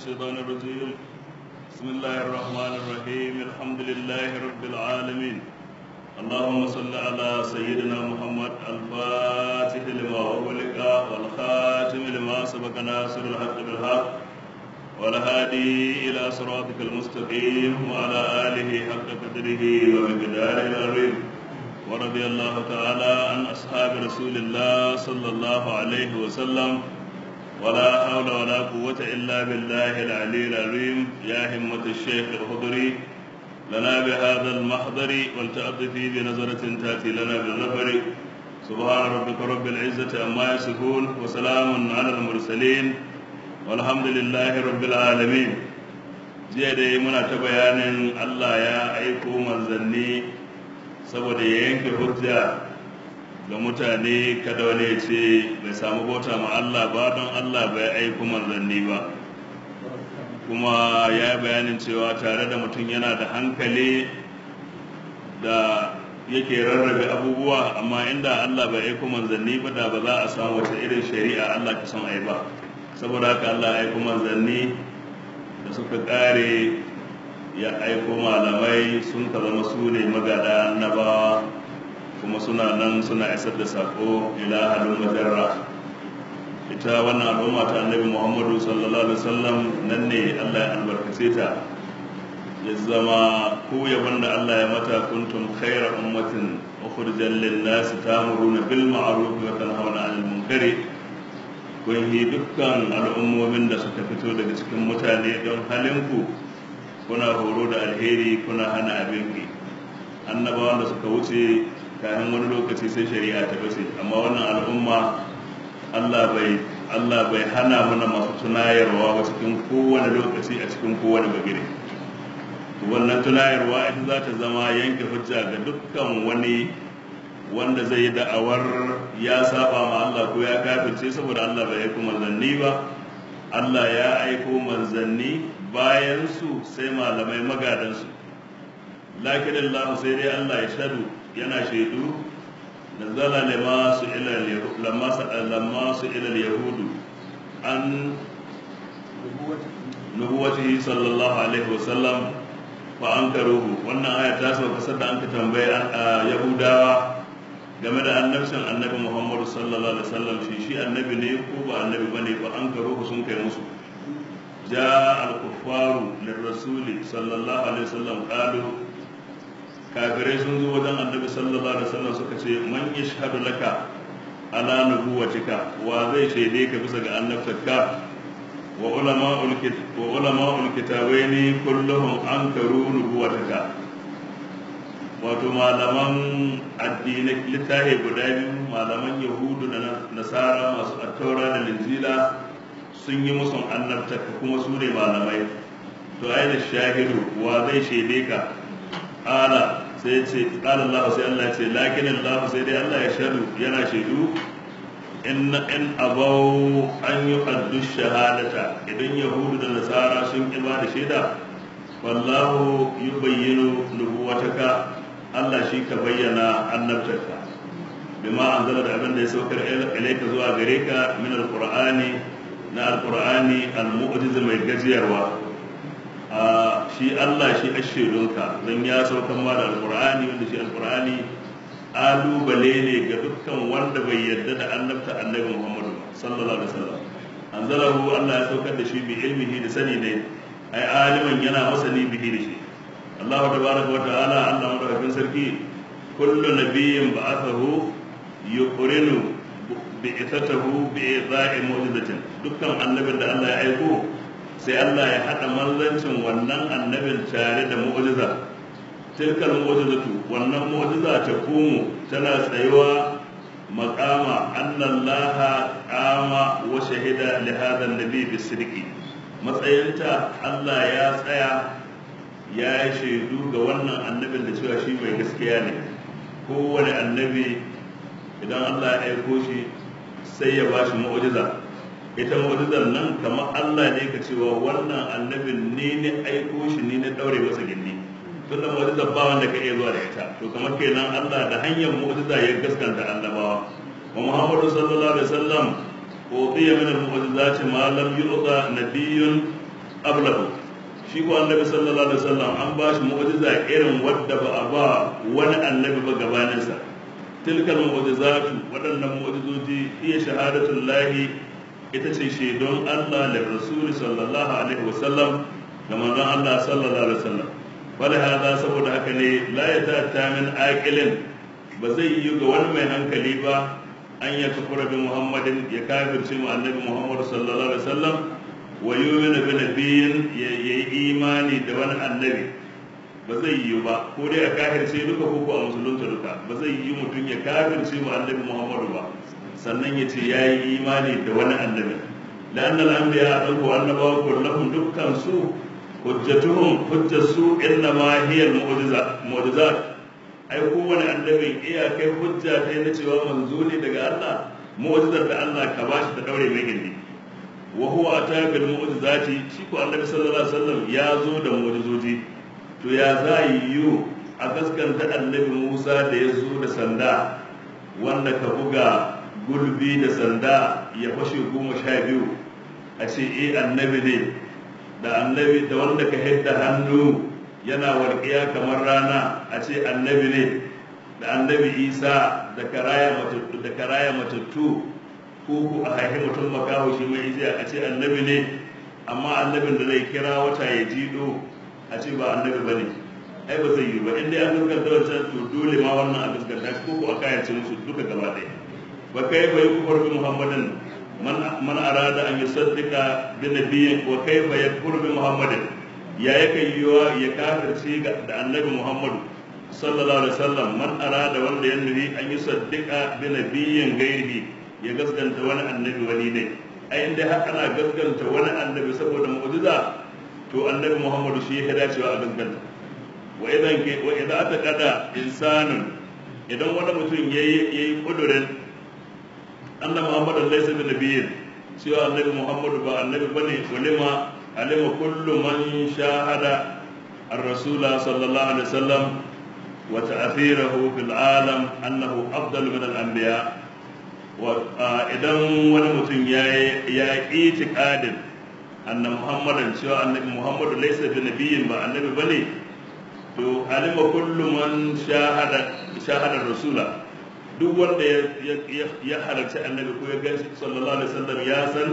الشيطان الرجيم بسم الله الرحمن الرحيم الحمد لله رب العالمين اللهم صل على سيدنا محمد الفاتح لما أغلق والخاتم لما سبق ناصر الحق بالحق والهادي إلى صراطك المستقيم وعلى آله حق قدره ومقداره العظيم ورضي الله تعالى عن أصحاب رسول الله صلى الله عليه وسلم ولا حول ولا قوة إلا بالله العلي العظيم يا همة الشيخ الخضري لنا بهذا المحضر ولتأطفي بنظرة تأتي لنا بالظفر سبحان ربك رب العزة عما يصفون وسلام على المرسلين والحمد لله رب العالمين jiya dai muna ta bayanin Allah ya aiko manzanni saboda ya yanke hujja ga mutane kada wani ya ce bai samu bauta ma Allah ba don Allah bai aiko manzanni ba kuma ya yi bayanin cewa tare da mutum yana da hankali da yake rarrabe abubuwa amma inda Allah bai aiko manzanni ba da ba za a samu wata irin shari'a Allah ka son ai ba saboda haka Allah ya aiko manzanni da suka kare ya aiko malamai sun ka zama su ne magada annabawa kuma suna nan suna isar da sako ila halin majarra ita wannan al'umma ta annabi muhammadu sallallahu alaihi wasallam nan ne allah ya albarkace ta ya zama ko yaban da allah ya mata kuntum khaira ummatin ukhrijal lin nas ta'muruna bil ma'ruf wa tanhauna 'anil munkari kun yi dukkan al'ummomin da suka fito daga cikin mutane don halinku kuna horo da alheri kuna hana abin ki annabawan da suka wuce kayan wani lokaci sai shari'a ta bace amma wannan al'umma Allah bai Allah bai hana mana masu tunayarwa ba cikin kowane lokaci a cikin kowane bagire wannan tunayarwa ita za ta zama yanke hujja ga dukkan wani wanda zai yi da'awar ya saba ma Allah ko ya kafirce saboda Allah bai aiko manzanni ba Allah ya aiko manzanni bayan su sai malamai magadansu lakin Allah sai dai Allah ya shaɗu yana shaidu da zala lama su ilal yahudu an nubuwatihi sallallahu alaihi wasallam fa an karuhu wannan aya ta sauka sadda an ka tambaye yahudawa game da annabcin annabi muhammadu sallallahu alaihi wasallam shi shi annabi ne ko ba annabi bane fa an karuhu sun kai musu ja al-kuffaru lirrasuli sallallahu alaihi wasallam qalu kafirai sun zo wajen annabi sallallahu alaihi wasallam suka ce man yashhadu laka ala nubuwatika wa zai shaide ka bisa ga annabtarka wa ulama'ul kit wa ulama'ul kitabaini kulluhum ankaru nubuwataka wato malaman addinai littafi guda biyu malaman yahudu da nasara masu attaura da linjila sun yi musun annabtarka kuma su ne malamai to ai da shahidu wa zai shaide ka ala sai ce qala Allah sai Allah ce lakin Allah sai dai Allah ya shaidu yana shaidu in in abau an yi addu shahadata idan yahudu da nasara sun ki ba da shaida wallahu yubayyinu nubuwataka Allah shi ka bayyana annabtarka bima anzala da abin da ya saukar ilaika zuwa gare ka min alqur'ani na alqur'ani almu'jiz mai gajiyarwa shi Allah shi ashirunka don ya saukan ma da alkur'ani wanda shi alkur'ani alubale ne ga dukkan wanda bai yarda da annabta annabi Muhammadu sallallahu alaihi wasallam anzalahu Allah ya saukar da shi bi ilmihi da sani ne ai aliman yana masani bihi da shi Allah tabaraka wa ta'ala Allah madaukakin sarki kullu nabiyyin ba'athahu yuqrinu bi'ithatahu bi'iza'i mu'jizatin dukkan annabin da Allah ya aiko sai Allah ya haɗa manzancin wannan annabin tare da mu'jiza tilkal mu'jizatu wannan mu'jiza ta kumu tana tsayuwa maqama annallaha qama wa shahida li hadha an-nabi bisidqi matsayinta Allah ya tsaya ya yi shaidu ga wannan annabin da cewa shi mai gaskiya ne kowane annabi idan Allah ya aiko shi sai ya ba shi mu'jiza ita mu'jizar nan kamar Allah ne ka cewa wannan annabin ne ne aiko shi ne na daure masa gindi tun da mu'jizar ba wanda ka iya zuwa da ita to kamar kenan Allah da hanyar mu'jiza ya gaskanta annabawa wa Muhammadu sallallahu alaihi wasallam udiya min al-mu'jizati ma lam yu'ta nabiyyun qablahu shi ko annabi sallallahu alaihi wasallam an ba shi mu'jiza irin wadda ba a ba wani annabi ba gabaninsa tilkal mu'jizatu waɗannan mu'jizoji iya shahadatul lahi ita ce shaidon Allah da rasul sallallahu alaihi wasallam da manzon Allah sallallahu alaihi wasallam wala hada saboda haka ne la yata min aqilin ba zai yi ga wani mai hankali ba an ya kafura bi muhammadin ya kafirce mu annabi muhammad sallallahu alaihi wasallam wa yu'minu bi nabiyyin ya yi imani da wani annabi ba zai yi ba ko dai a kafirce duka ko a musulunta duka ba zai yi mutum ya kafirce mu annabi muhammadu ba sannan ya ce ya yi imani da wani annabi la'an al'ambiya a ɗauko annabawa kullum dukkan su hujjatuhum hujjatu inna ma hiya mu'jizat ai kowane annabin iyakai hujja ta na cewa manzo ne daga Allah mu'jizar da Allah ka bashi ta daure mai gindi wa huwa ata bil mu'jizati shi ko annabi sallallahu alaihi wasallam ya zo da mu'jizoji to ya za yi a gaskanta annabi Musa da ya zo da sanda wanda ka buga gulbi da sanda ya fashe goma sha biyu a ce eh annabi ne da annabi da wanda ka hidda hannu yana walƙiya kamar rana a ce annabi ne da annabi isa da karaya matattu ko ku a haihi mutum makaho shi mai ijiya a ce annabi ne amma annabin da zai kira wata ya jido a ce ba annabi ba ne ai ba zai yi ba inda ya gaskanta wancan to dole ma wannan a gaskanta shi ko ku a kayace musu duka gaba ɗaya ba kai bai kufar bi muhammadin man arada an yusaddiqa bi nabiyyin wa kaifa yakfur bi muhammadin ya yake yiwa ya kafirce da annabi muhammadu sallallahu alaihi wasallam man arada wanda ya nufi an yusaddiqa bi nabiyyin gairihi ya gaskanta wani annabi wani ne ai inda har ana gaskanta wani annabi saboda mu'jiza to annabi muhammadu shi ya dacewa a gaskanta wa idan ke wa idan aka kada insanun idan wani mutum yayi yayi kudurin annabi muhammadu laysa bi nabiyyin cewa annabi muhammadu ba annabi bane walima alima kullu man shahada الرسول صلى الله عليه وسلم وتأثيره في العالم أنه أفضل من الأنبياء وإذا ونمتن يا إيتقاد أن محمدا سوى النبي محمد ليس بنبي با النبي بني to alima kullu man shahada shahada rasula duk wanda ya halarci annabi ko ya ganshi sallallahu alaihi wasallam ya san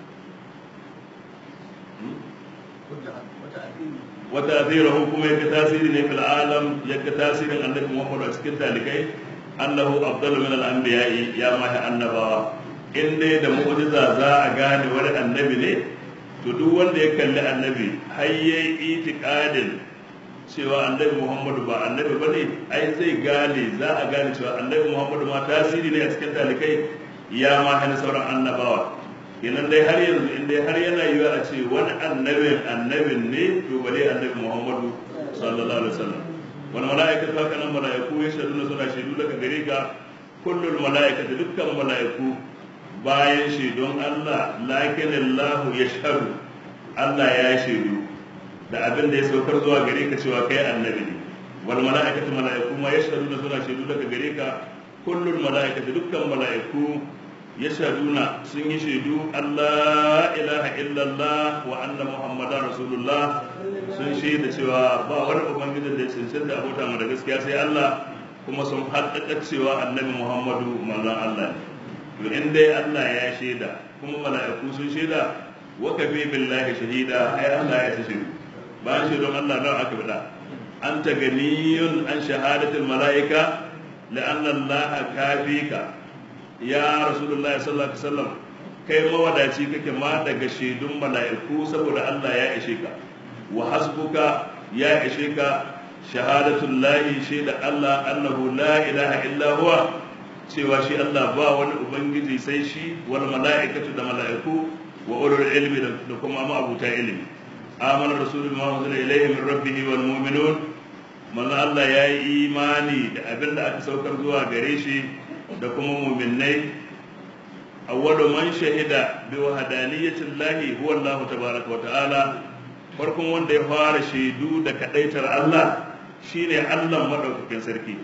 وتأثيره كما يكتاثير في العالم يكتاثير النبي محمد أسكت ذلك أنه أفضل من الأنبياء يا ما النبوة in dai da mu'jiza za a gane wani annabi ne to duk wanda ya kalli annabi har yayi itiqadin cewa annabi Muhammadu ba annabi bane ai zai gane za a gane cewa annabi Muhammadu ma tasiri ne a cikin talikai ya ma hana sauran annabawa kenan dai har yanzu in dai har yana yiwa a ce wani annabin annabin ne to bare annabi Muhammadu sallallahu alaihi wasallam wani mala'ikatu haka nan mala'iku ya shaidu suna shaidu daga gare ka kullul mala'ikatu dukkan mala'iku bayan shaidun Allah lakin Allah ya shahadu Allah ya shaidu da abin da ya saukar zuwa gare ka cewa kai annabi ne wal mala'ikatu mala'iku ma ya shaidu suna shaidu daga gare ka kullul mala'ikatu dukkan mala'iku yashhaduna sun yi shaidu Allah ilaha illallah wa anna muhammadar rasulullah sun shaida cewa ba wani ubangijin da ya cancanta abota mu da gaskiya sai Allah kuma sun haƙaƙa cewa annabi muhammadu manzon Allah ne to in dai Allah ya shaida kuma mala'iku sun shaida wa kafi billahi shahida ai Allah ya shaidu bayan shaidon Allah don aka bada anta ganiyun an shahadatul mala'ika la'anna Allah kafika ya rasulullahi sallallahu alaihi wasallam kai mawadaci kake ma daga shaidun mala'iku saboda Allah ya ishe ka wa hasbuka ya ishe ka shahadatul lahi shaida Allah annahu la ilaha illa huwa cewa shi Allah ba wani ubangiji sai shi wal mala'ikatu da mala'iku wa ulul ilmi da kuma ma'abuta ilmi amana rasulullahi ma unzila ilayhi min rabbih wal mu'minun manzo Allah ya yi imani da abin da aka saukar zuwa gare shi da kuma muminai awwalu man shahida bi wahdaniyatin lahi huwa Allah tabaraka wa ta'ala farkon wanda ya fara shaidu da kadaitar Allah shine Allah madaukakin sarki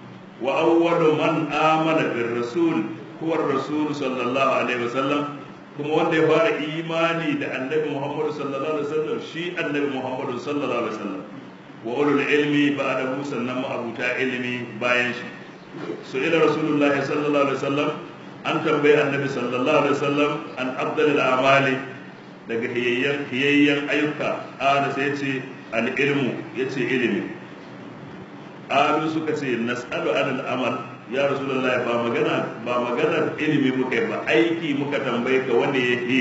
wa awwalu man amana bir rasul huwa rasul sallallahu alaihi wasallam kuma wanda ya fara imani da annabi Muhammadu sallallahu alaihi wasallam shi annabi Muhammadu sallallahu alaihi wasallam wa ulul ilmi ba'dahu sannan ma'abuta ilmi bayan shi su ila rasulullahi sallallahu alaihi wasallam an tambayi annabi sallallahu alaihi wasallam an afdalil a'mali daga hiyayyen hiyayyen ayyuka ana sai ce al ilmu yace ilimi alu suka ce nas'alu anil amal ya rasulullahi ba magana ba maganar ilimi muka yi ba aiki muka tambaye ka wanda ya yi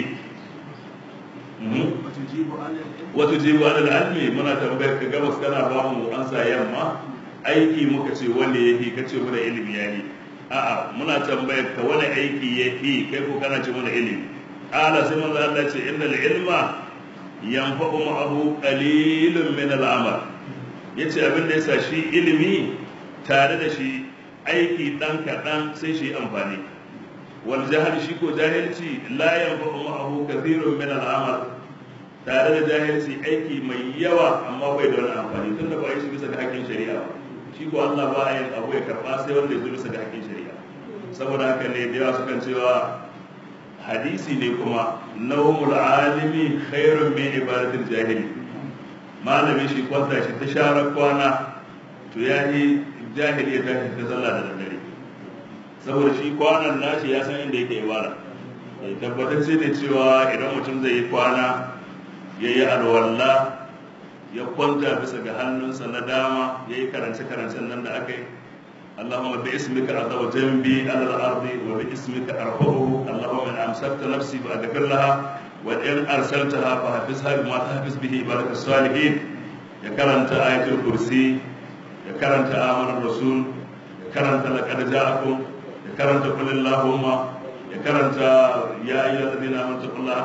wato jibu anil almi muna tambayar ka gabas kana ba mu ansa yamma aiki muka ce wanda ya yi kace mana ilimi ya yi a'a muna tambayar ka wani aiki ya yi kai ko kana ce mana ilimi ala sai manzo Allah ce innal ilma yanfa'u ma'ahu qalilun min al-amal yace abin da yasa shi ilimi tare da shi aiki dan kaɗan sai shi amfani wal jahil shi ko jahilci la yanfa'u ma'ahu kathirun min al-amal tare da jahilci aiki mai yawa amma bai da wani amfani tunda ba shi bisa ga hakkin shari'a ba shi ko Allah ba yin abu ya karba sai wanda ya zo bisa ga hakkin shari'a saboda haka ne da yawa sukan cewa hadisi ne kuma nawmul alimi khairun min ibadatil jahili malami shi kwanta shi ta share kwana to ya yi jahili ya tashi ta sallah da daddare saboda shi kwanan nashi ya san inda yake ibada ya tabbatar sai da cewa idan mutum zai yi kwana ya yi alwalla ya kwanta bisa ga hannunsa na dama ya yi karance-karancen nan da aka yi اللهم باسمك أضع جنبي على الأرض وباسمك أرفعه اللهم إن أمسكت نفسي فأغفر لها وإن أرسلتها فحفظها بما تحفظ به عبادك الصالحين يا كرنت آية الكرسي يا كرنت آمن الرسول يا كرنت لقد جاءكم يا كرنت قل اللهم يا كرنت يا أيها الذين آمنوا اتقوا الله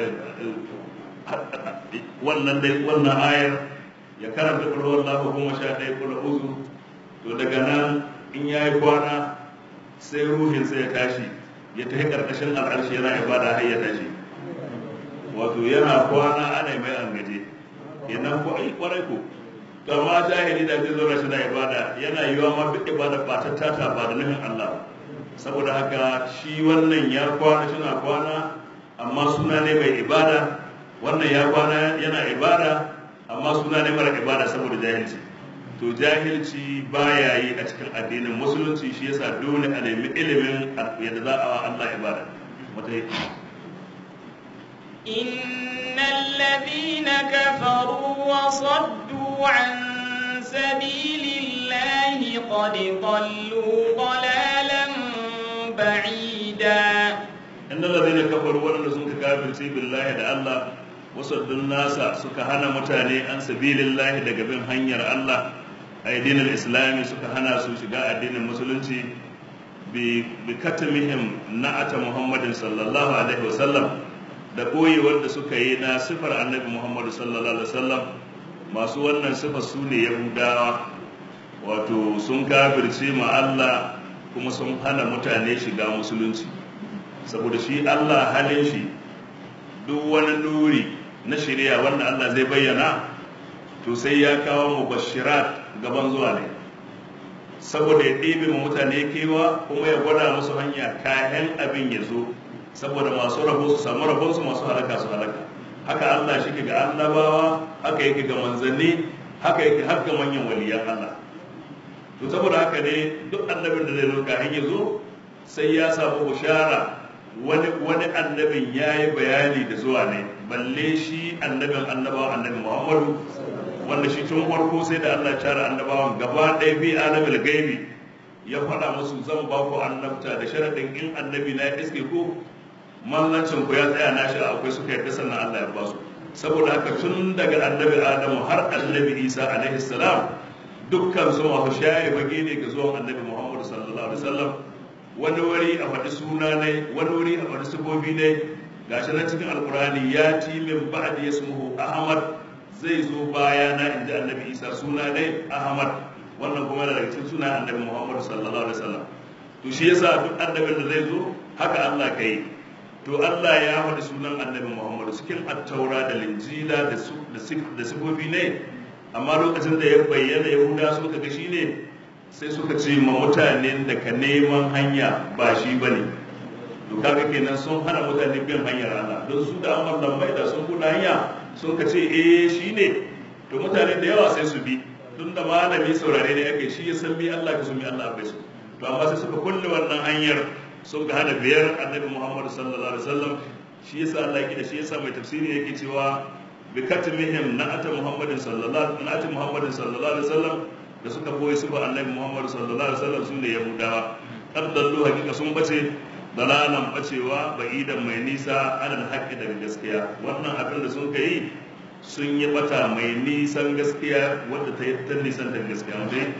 wannan dai wannan ayar ya karanta kul wallahu goma sha ɗaya kul uzu to daga nan in ya yi kwana sai ruhinsa ya tashi ya tafi ƙarƙashin al'arshi yana ibada har ya tashi wato yana kwana ana mai an gaje kenan ko ai kwarai ko to amma jahili da zai zauna shi na ibada yana yiwa ma duk ibada ba ta tata ba da nufin Allah saboda haka shi wannan ya kwana shi na kwana amma suna ne mai ibada wannan ya kwana yana ibada amma suna ne mara ibada saboda jahilci to jahilci baya yi a cikin addinin musulunci shi yasa dole a nemi ilimin yadda za a wa Allah ibada wata إن الذين كفروا وصدوا عن سبيل الله قد ضلوا ضلالا بعيدا إن الذين كفروا ولن سنك كافر بالله da Allah wasaddun nasa suka hana mutane an sabilillahi daga bin hanyar Allah addinin islami suka hana su shiga addinin musulunci bi katamihim na'ata muhammadin sallallahu alaihi wasallam da koyewar da suka yi na sifar annabi muhammadu sallallahu alaihi wasallam masu wannan sifar su ne yahudawa wato sun kafirce ma Allah kuma sun hana mutane shiga musulunci saboda shi Allah halin shi duk wani nuri na shirya wanda Allah zai bayyana to sai ya kawo mubashirat gaban zuwa ne saboda ya ɗebe ma mutane kewa kuma ya gwada musu hanya kayan abin ya zo saboda masu rabo su samu rabonsu masu halaka su halaka haka Allah shi ke ga annabawa haka yake ga manzanni haka yake har ga manyan waliyan Allah to saboda haka ne duk annabin da zai zo kayan ya zo sai ya samu bushara wani wani annabin ya yi bayani da zuwa ne balle shi annabin annabawa annabi Muhammadu wanda shi tun farko sai da Allah ya tara annabawan gaba ɗaya bi alamil gaibi ya faɗa musu zan ba ku annabta da sharaɗin in annabi na iske ku mallancin ku ya tsaya na shi akwai suka yarda sannan Allah ya ba su saboda haka tun daga annabi Adamu har annabi Isa alaihi salam dukkan su masu share bage ne ga zuwan annabi Muhammad sallallahu alaihi wasallam wani wuri a faɗi suna ne wani wuri a faɗi sifofi ne gashi nan cikin alkurani ya ti min ba'di yasmuhu ahmad zai zo baya na inda annabi isa suna ne ahmad wannan kuma daga cikin suna annabi muhammad sallallahu alaihi wasallam to shi yasa duk annabin da zai zo haka Allah kai to Allah ya faɗi sunan annabi muhammad cikin attaura da linjila da sifofi ne amma lokacin da ya bayyana yahuda suka ga shi ne sai suka ce ma mutanen da ka neman hanya ba shi ba ne to kaga kenan sun hana mutane bin hanyar Allah don su da amma lambai da sun buɗe hanya sun ka ce eh shine to mutane da yawa sai su bi tun da malami saurare ne ake shi ya san bi Allah ka sun bi Allah bai su to amma sai suka kulle wannan hanyar sun ga hana biyar annabi Muhammad sallallahu alaihi wasallam shi yasa Allah yake da shi yasa mai tafsiri yake cewa bi katmihim na'ata Muhammadin sallallahu na'ata Muhammadin sallallahu alaihi wasallam da suka boye su ba annabi Muhammad sallallahu alaihi wasallam su ne Yahudawa kaddallu hakika sun bace dalalan bacewa ba'idan mai nisa anal haqqi daga gaskiya wannan abin da sun kai sun yi bata mai nisan gaskiya wadda ta yi ta nisan da gaskiya dai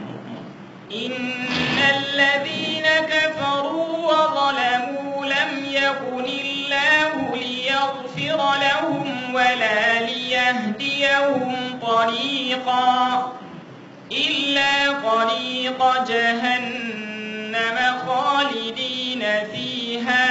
إن الذين كفروا وظلموا لم يكن الله ليغفر لهم ولا ليهديهم طريقا إلا طريق جهنم خالدين فيها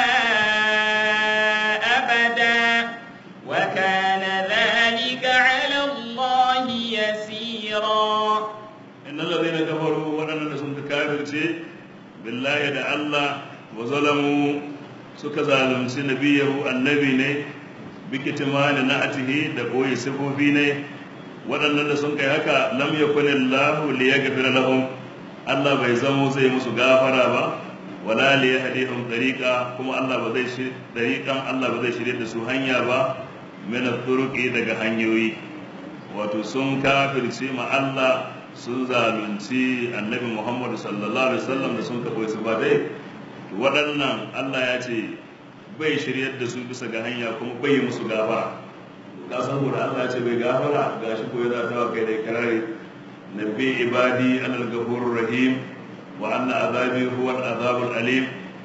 أبدا وكان ذلك على الله يسيرا إن الذين كفروا وأنا سنت كافر شيء بالله da Allah wa zalamu suka zalunci nabiyahu annabi ne bikitimani na atihi da boye sifofi ne waɗannan da sun kai haka lam yakun Allah li yaghfira lahum Allah bai zamo zai musu gafara ba wala li yahdihum tariqa kuma Allah ba zai shi tariqan Allah ba zai shirye da su hanya ba min turuqi daga hanyoyi wato sun kafirce ma Allah sun zalunci annabi Muhammad sallallahu alaihi wasallam da sun kaɓo su ba dai waɗannan Allah ya ce bai shiryar da su bisa ga hanya kuma bai yi musu gafara ka san da Allah ya ce bai gafara gashi ko ya zata kai da karare nabbi ibadi anal ghafurur rahim wa anna azabi huwa al-azabul alim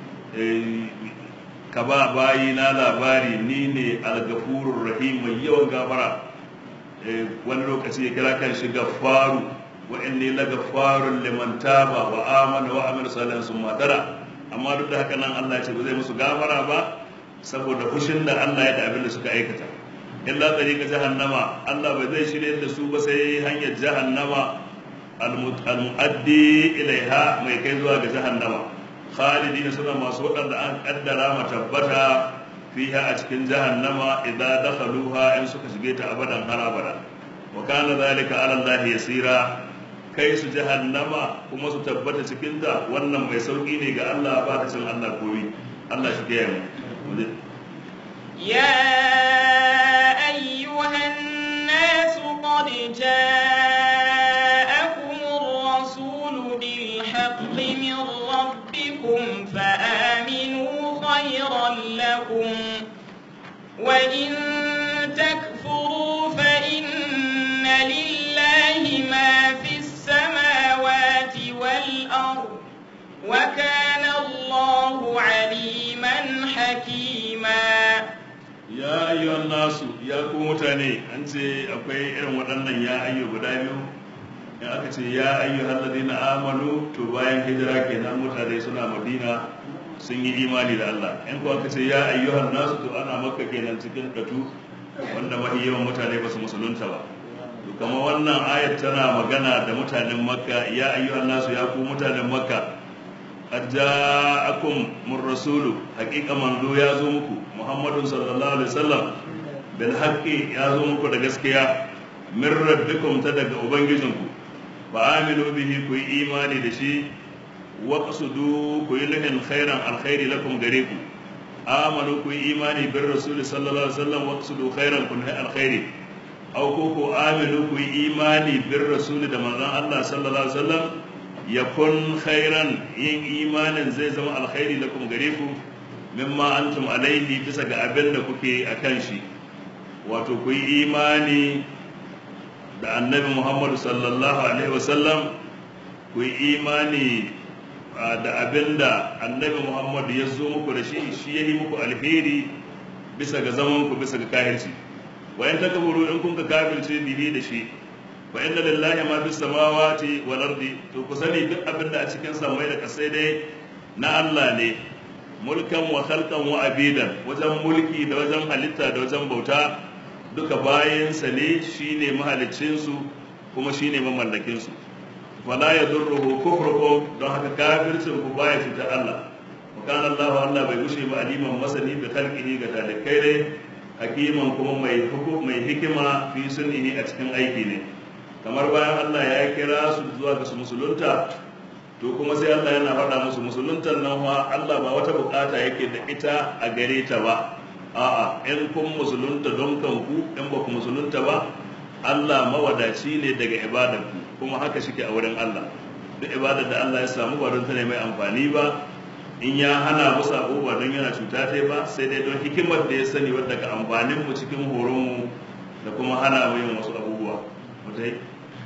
ka ba bayi na labari ni ne al-ghafurur rahim mai yawan gafara wani lokaci ya kira kan shi gafaru wa inni la gafarun liman taba wa amana wa amila salihan summa tara amma duk da haka nan Allah ya ce ba zai musu gafara ba saboda fushin da Allah ya da abin da suka aikata illa tariqa jahannama Allah bai zai shirye da su ba sai hanyar jahannama al-mu'addi ilaiha mai kai zuwa ga jahannama khalidina suna masu waɗanda an kaddara ma tabbata fiha a cikin jahannama idan dakhaluha in suka shige ta abadan har abada wa kana zalika ala Allah yasira kai su jahannama kuma su tabbata cikin ta wannan mai sauki ne ga Allah ba ta cin Allah koyi Allah shi ke mu يا أيها الناس قد جاءكم الرسول بالحق من ربكم فآمنوا خيرا لكم وإن تكفروا فإن لله ما في السماوات والأرض وكان الله عليما حكيما ya ayyuhan nasu ya ku mutane an ce akwai irin waɗannan ya ayyu guda biyu in aka ce ya ayyuhan ladina amanu to bayan hijira kenan mutane suna madina sun yi imani da Allah in ko aka ce ya ayyuhan nasu to ana makka kenan cikin datu wanda mahi yawan mutane ba su musulunta ba to kamar wannan ayat tana magana da mutanen makka ya ayyuhan nasu ya ku mutanen makka qad ja'akum min rasulu haqiqa manzo ya zo muku muhammadun sallallahu alaihi wasallam bil haqqi ya zo muku da gaskiya min rabbikum ta daga ubangijinku fa aminu bihi ku yi imani da shi wa qasudu ku yi lahin khairan alkhairi lakum gare ku amanu ku yi imani bir rasul sallallahu alaihi wasallam wa qasudu khairan kun alkhairi aw ko ku aminu ku yi imani bir rasul da manzon Allah sallallahu alaihi wasallam yakun khairan yin imanin zai zama alkhairi lakum gare ku mimma antum alaihi bisa ga abin da kuke akan shi wato ku yi imani da annabi muhammadu sallallahu alaihi wasallam ku yi imani da abin da annabi muhammadu ya zo muku da shi shi ya yi muku alheri bisa ga zaman ku bisa ga kahirci wa in takaburu in kun ka kafirce bihi da shi fa inna lillahi ma fis samawati wal ardi to ku sani duk abin da a cikin samai da kasai dai na Allah ne mulkan wa khalqan wa abidan wajen mulki da wajen halitta da wajen bauta duka bayansa ne shine mahaliccin su kuma shine mamallakin su wala yadurruhu kufrukum don haka kafircin ku baya fita Allah wa kana Allah Allah bai gushe ba aliman masani bi khalqihi ga talikai ne hakiman kuma mai hukum mai hikima fi sunnihi a cikin aiki ne kamar bayan Allah ya kira su zuwa ga su musulunta to kuma sai Allah yana faɗa musu musuluntar nan fa Allah ba wata bukata yake da ita a gare ta ba a'a in kun musulunta don kanku in ba ku musulunta ba Allah mawadaci ne daga ibadarku kuma haka shike a wurin Allah duk ibadar da Allah ya samu ba don ta ne mai amfani ba in ya hana mu sabo ba don yana cuta ta ba sai dai don hikimar da ya sani wadda ka amfanin mu cikin horon mu da kuma hana mu yin wasu abubuwa mutai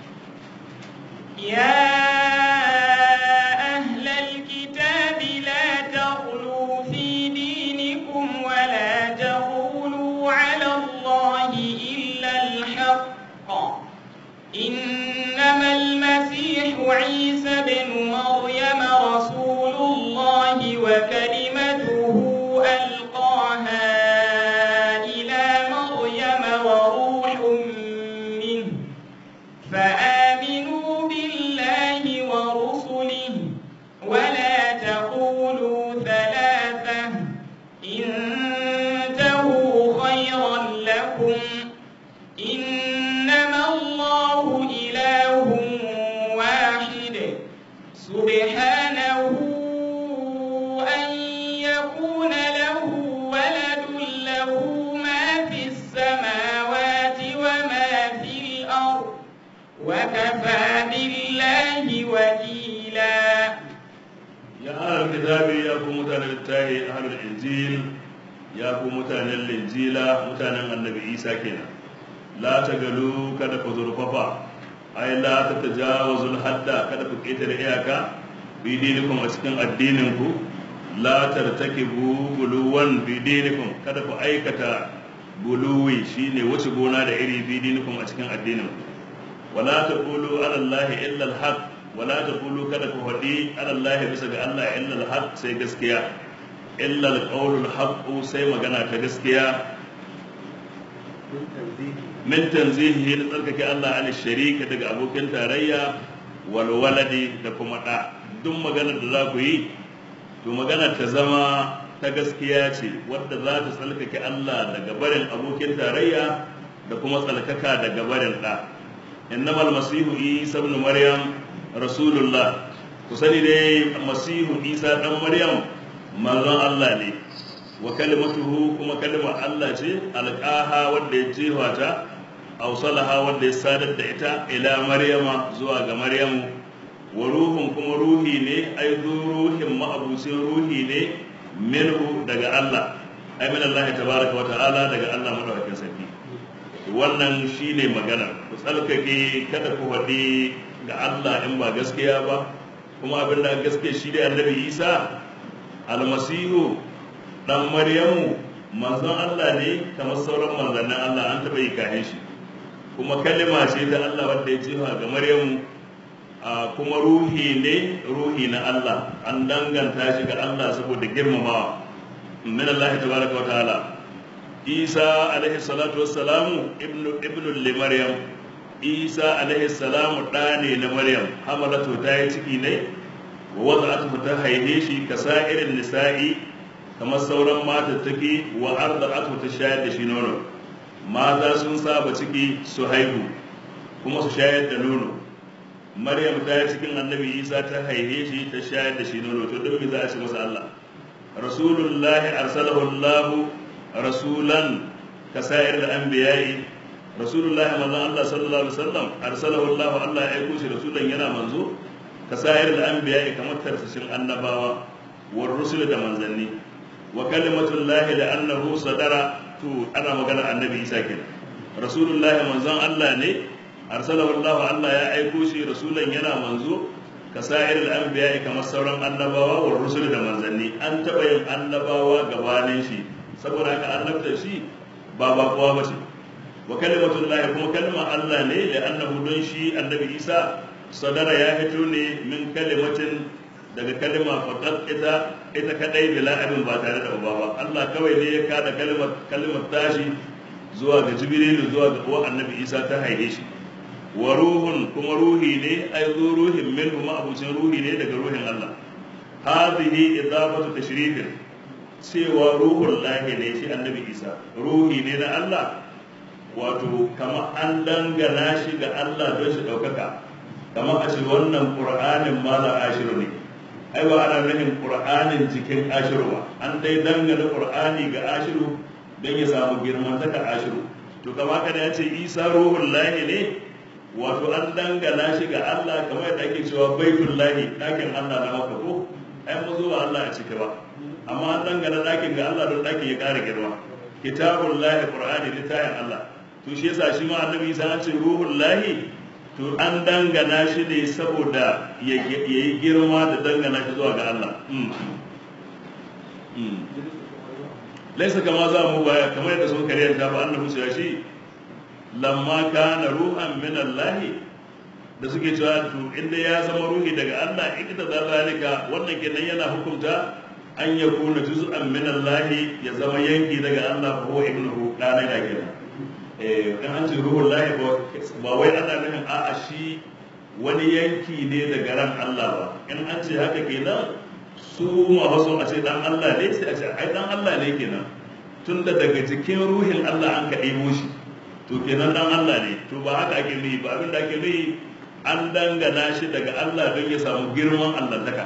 يا أهل الكتاب لا تغلوا في دينكم ولا تقولوا على الله إلا الحق إنما المسيح عيسى بن مريم رسول الله وكلمته ألقاها إلى مريم وروح منه فآمنوا بالله ورسله ولا تقولوا ثلاثة انتهوا خيرا لكم إنما الله إله واحد سبحانه أن يكون له ولد له ما في السماوات وما في الأرض وكفى بالله وكيلا ya ahlul kitabi ya ku mutanen littafi ahlul injil ya ku mutanen linjila mutanen annabi isa kenan la tagalu kada ku zurfafa ai la ta tajawazul hadda kada ku ketare iyaka bi dinikum a cikin addinin ku la tartakibu buluwan bi dinikum kada ku aikata buluwi shine wuce gona da iri bi dinikum a cikin addinin ku wala taqulu ala allahi illa alhaq wala taqulu kada ku faɗi ala allahi bisa ga Allah illa alhaq sai gaskiya illa alqawlul haqq sai magana ta gaskiya min tanzihi na tsarkake Allah an sharika daga abokin tarayya wal waladi da kuma da duk maganar da za ku yi to magana ta zama ta gaskiya ce wadda za ta tsarkake Allah daga barin abokin tarayya da kuma tsarkaka daga barin da innamal masihu isa ibn maryam rasulullah ku sani dai masihu isa dan maryam manzon Allah ne wa kalimatuhu kuma kalimar Allah ce alqaha wanda ya jefa ta awsalaha wanda ya sadar da ita ila maryama zuwa ga maryamu wa ruhun kuma ruhi ne ai ruhin ma'abucin ruhi ne minhu daga Allah ai min Allah tabaraka wa ta'ala daga Allah madaukakin sarki wannan shine magana ku tsalkake kada ku faɗi ga Allah in ba gaskiya ba kuma abin da gaskiya shi dai annabi Isa almasihu dan Maryamu manzon Allah ne kamar sauran manzannin Allah an taɓa yi kahin shi kuma kalima ce ta Allah wanda ya jefa ga Maryamu kuma ruhi ne ruhi na Allah an danganta shi ga Allah saboda girmamawa min Allah tabaraka wa ta'ala Isa alaihi salatu wassalamu ibnu ibnu li Maryam Isa alaihi salamu da ne na Maryam hamalatu ta yi ciki ne wa wada'atu ta haihe shi kasa irin nisa'i kamar sauran mata take wa arda'atu ta shayar da shi nono mata sun saba ciki su haihu kuma su shayar da nono maryam ta yi cikin annabi isa ta haihe shi ta shayar da shi nono to don me za a ce masa allah rasulullahi arsalahu allah rasulan kasa'ir da anbiya'i rasulullahi manzon allah sallallahu alaihi wasallam arsalahu allah allah ya aiko shi rasulan yana manzo kasa'ir da anbiya'i kamar tarsashin annabawa war rusul da manzanni wa kalimatullahi da annahu sadara to ana magana annabi isa kenan rasulullahi manzon allah ne arsalahu Allah Allah ya aiko shi rasulan yana manzo ka sa'ir al-anbiya kamar sauran annabawa wa rusul da manzanni an taba yin annabawa gabanin shi saboda haka annabta shi ba ba kowa bace wa kalimatullahi kuma kalmar Allah ne da annahu don shi annabi Isa sadara ya fito ne min kalimatin daga kalma faqat ita ita kadai bila abin ba tare da uba ba Allah kawai ne ya kada kalmar kalmar tashi zuwa ga Jibril zuwa ga uwa annabi Isa ta haife shi wa ruhun kuma ruhi ne ai zo ruhin minhu ma abucin ruhi ne daga ruhin Allah hadhihi idafatu tashrifin cewa ruhul lahi ne shi annabi isa ruhi ne na Allah wato kama an dangana shi ga Allah don shi ɗaukaka kama a ce wannan ƙur'anin malam ashiru ne ai ba ana nufin ƙur'anin jikin ashiru ba an dai dangana ƙur'ani ga ashiru don ya samu girman taka ashiru to kama kada ya ce isa ruhul lahi ne wato an dangana shi ga Allah kamar yadda ake cewa baitul lahi ɗakin Allah na maka ko ai mu zuwa Allah a cike ba amma an dangana ɗakin ga Allah don ɗakin ya ƙara girma kitabul lahi qur'ani littafin Allah to shi yasa shi ma annabi Isa an ce ruhul lahi to an dangana shi ne saboda ya yi girma da dangana shi zuwa ga Allah laisa kama za mu baya kamar yadda sun kariyar ta ba annabi su shi lamma kana ruhan min Allah da suke cewa to inda ya zama ruhi daga Allah ikita da zalika wannan kenan yana hukunta an ya kuna juz'an min Allah ya zama yanki daga Allah ko ibnuhu dana da kenan eh kan an ce ruhul lahi ba wai ana nufin a'a shi wani yanki ne daga ran Allah ba in an ce haka kenan su masu a ce dan Allah ne sai a ce ai dan Allah ne kenan tunda daga cikin ruhin Allah an ka ɗebo shi to kenan dan Allah ne to ba haka ake nuyi ba abin da ake nuyi an dangana shi daga Allah don ya samu girman Allah taka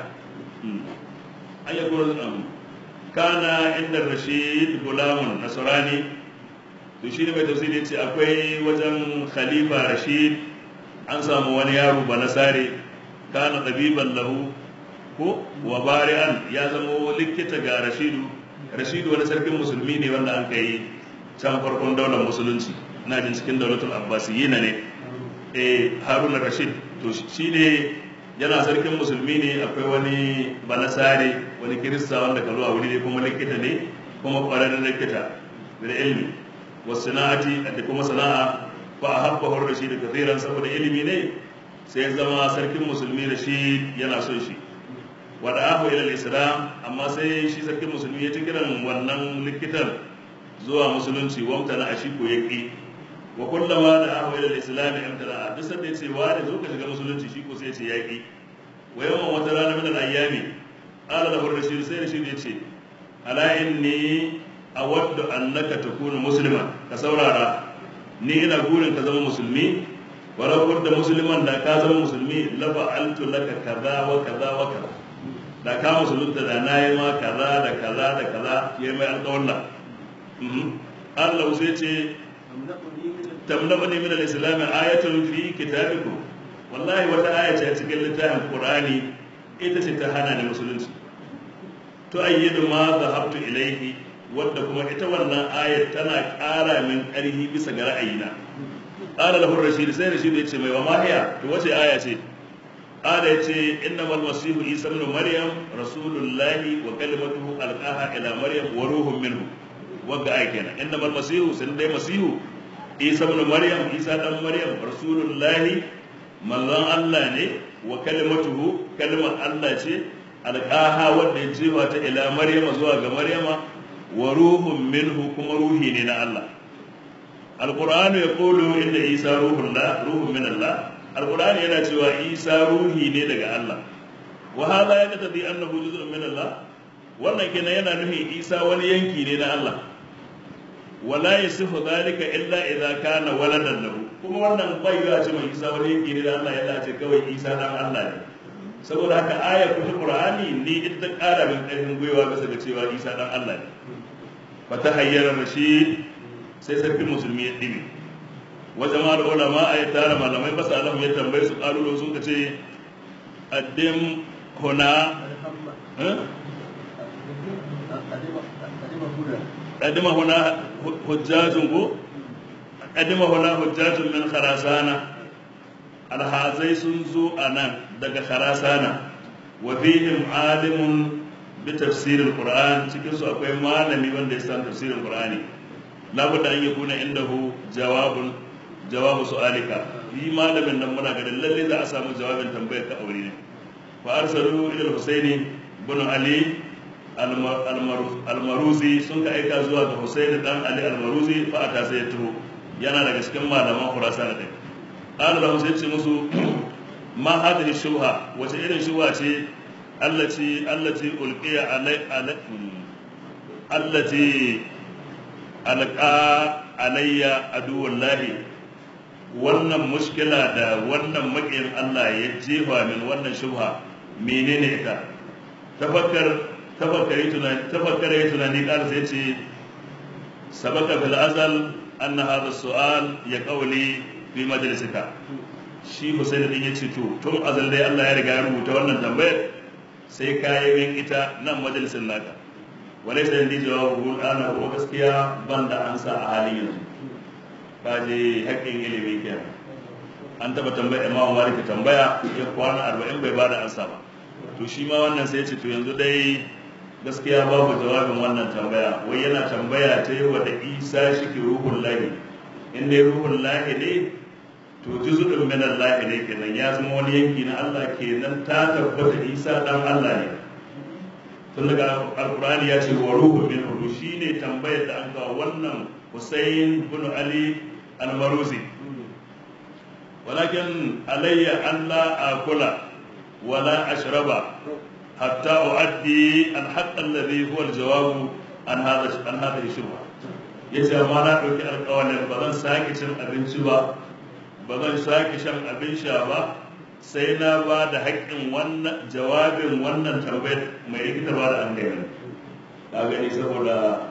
an yi gurin kana inda rashid gulamun nasrani to shi ne mai tafsiri ce akwai wajen khalifa rashid an samu wani yaro ba nasare kana tabiban lahu ko wa bari'an ya zama likita ga rashidu rashidu wani sarkin musulmi ne wanda an kai can farkon daular musulunci na jin cikin daulatul abbasiyina ne eh haruna rashid to shi ne yana sarkin musulmi ne akwai wani balasare wani kirista wanda ka zuwa wuri ne kuma likita ne kuma kwararren likita da ilmi wasu sana'ati da kuma sana'a fa a habba rashid kathiran saboda ilimi ne sai zama sarkin musulmi da shi yana son shi wada ahu ila islam amma sai shi sarkin musulmi ya ci kiran wannan likitan zuwa musulunci wamta na ashi ko yaki wa kullama da ahu ila islam imtala duk sanda yace wa da zo ka shiga musulunci shi ko sai ya ce yaki wa yawan wata rana min al-ayyami qala lahu rashid sai rashid ya ce ala inni awaddu annaka takunu musliman ka saurara ni ina burin ka zama musulmi walau kunta musliman da ka zama musulmi la fa'altu laka kaza wa kaza wa kaza da ka musulunta da na yi ma kaza da kaza da kaza ya yi mai alƙawalla Allah sai ce tamnabani min al-islam ayatun fi kitabikum wallahi wata aya ce a cikin littafin qur'ani ita ce ta hana ni musulunci to ayyidu ma dhahabtu ilayhi wadda kuma ita wannan ayat tana ƙara min ƙarfi bisa ga ra'ayina qala lahu rashid sai rashid ya ce mai wa mahiya to wace aya ce قال يتي إنما المسيح عيسى ابن مريم رسول الله وكلمته ألقاها إلى مريم وروح منه وقع كنا إنما المسيح سند مسيح عيسى ابن مريم عيسى ابن مريم رسول الله من الله ne وكلمته كلمة الله ce alƙaha wanda ya jefa ta ila maryama zuwa ga maryama wa ruhun minhu kuma ruhi ne na Allah alqur'anu yaqulu inna isa ruhullah ruhun min Allah alqur'ani yana cewa isa ruhi ne daga Allah wa hada ya tadi annahu juz'un min Allah wannan kenan yana nufin isa wani yanki ne na Allah wala yasifu dhalika illa idza kana waladan lahu kuma wannan bai ga ce mai isa wani yanki ne da Allah ya ce kawai isa dan Allah ne saboda haka aya kuma qur'ani ne ita ta kara min karfin gwiwa bisa ga cewa isa dan Allah ne fa tahayyara rashid sai sarkin musulmi ya dibi wa jama'ar ulama ay tara malamai basa Allah ya tambaye su kalulo sun kace addim huna قدم هنا حجاج قدم هنا حجاج من خراسانة alhazai sun zo a nan daga kharasana wa fihim alimun bi tafsirin qur'an cikin su akwai malami wanda ya san tafsirin qur'ani labudda an yakuna indahu jawabun jawabu su'alika yi malamin nan muna ganin lalle za a samu jawabin tambayar ka aure ne fa arsalu ila al-husaini ibn ali al-maruzi sun ka aika zuwa ga husaini dan ali al-maruzi fa ata sai ya taho yana daga cikin malaman khurasana din قال له sai ce musu ma hadhihi shubha wace irin shubha ce allati allati ulqiya alai allati alqa alayya aduwallahi wannan mushkila da wannan maƙiyin Allah ya jefa min wannan shubha menene ita tafakkar tafakkari tunani tafakkare tunani ƙara sai ce sabaka fil azal anna hadha su'al ya qawli fi majlisika shi Husaini din yace to tun azal dai Allah ya riga ya rubuta wannan tambayar sai ka yi min ita nan majalisin naka walai sai ndi jawabu ana ko gaskiya banda ansa a halin yanzu ka je haƙƙin ilimi kenan an taba tambaya Imam Malik tambaya ya kwana 40 bai bada ansa ba to shi ma wannan sai ya ce to yanzu dai gaskiya babu jawabin wannan tambaya wai yana tambaya ta yi wa da isa shi ke ruhun lahi in dai ruhun lahi ne to juzu'in min Allah ne kenan ya zama wani yanki na Allah kenan ta tabbata isa dan Allah ne tun daga alkurani ya ce wa ruhun min ruhu shine tambayar da an ga wannan Hussein bin Ali al-Maruzi walakin alayya an la akula wala ashraba حتى أؤدي الحق الذي هو الجواب عن هذا عن هذه الشبهة yace amma na ɗauki alƙawalin ba zan sake cin abinci ba ba zan sake shan abin sha ba sai na ba da haƙƙin wannan jawabin wannan tambayar mai rikita ba da an gani ka gani saboda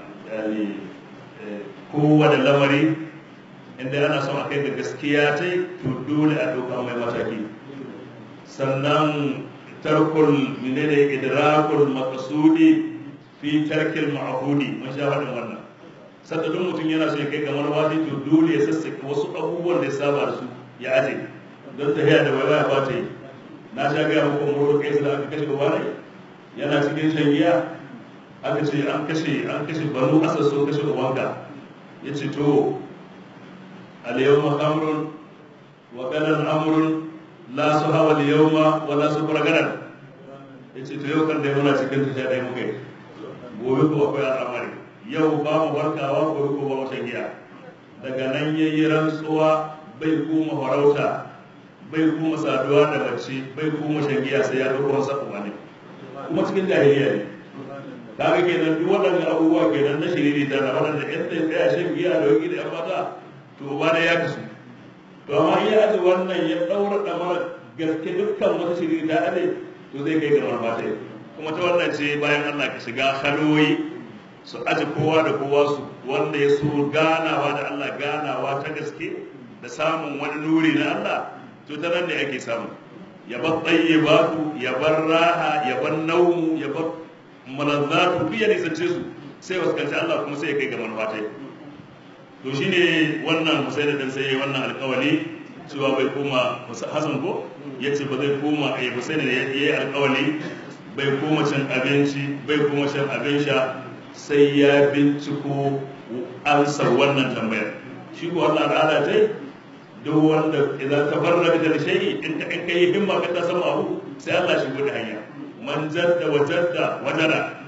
kowane lamari inda ana son a kai ga gaskiya ta to dole a ɗauka mai mataki sannan tarkul menene idrakul maqsudi fi tarkil ma'hudi mun sha faɗin wannan sanda duk mutum yana so ya kai kamar wani to dole ya sassake wasu abubuwan da ya saba da su ya aje don tafiya da waiwaya ba ta yi na sha gaya muku muro kai da aka kashe wani yana cikin shan giya aka ce an kashe an kashe banu asar so kashe ubanka ya ce to al-yawma amrun wa gadan amrun la su hawa da yau ma wala su fargaran ya ce to yau kan dai muna cikin tafiya ɗaya muka yi gobe kuma akwai al'amari yau ba mu barkawa gobe kuma ba mu shan giya daga nan ya yi rantsuwa bai kuma farauta bai kuma saduwa da mace bai kuma shan giya sai ya ɗauko masa kuma ne kuma cikin jahiliya ne kaga kenan duk waɗannan abubuwa kenan na shiriri ta na waɗanda ƴan ɗaya tsaya shan giya da wani da ƴan mata to ba da ya kasu to amma iya aji wannan ya ɗaura ɗamar gaske dukkan wata shiri ta ade to zai kai ga marmata kuma ta wannan ce bayan Allah ka shiga haloyi su aji kowa da kowa su wanda ya so ganawa da Allah ganawa ta gaske da samun wani nuri na Allah to ta nan ne ake samu ya bar tsayyibatu ya bar raha ya bar naumu ya bar malazzatu duk ya nisance su sai waskanci Allah kuma sai ya kai ga marmata to shine wannan musaida dan sai wannan alƙawari cewa bai koma Hassan ko yace ba zai koma eh musaida ya yi alƙawari bai koma cin abinci bai koma shan abin sha sai ya binciko ansar wannan tambayar shi ko Allah ta'ala tai duk wanda idan tafarraka da shay'i in ka in kai himma ka ta samu abu sai Allah shi gudu hanya man jadda wa jadda wajara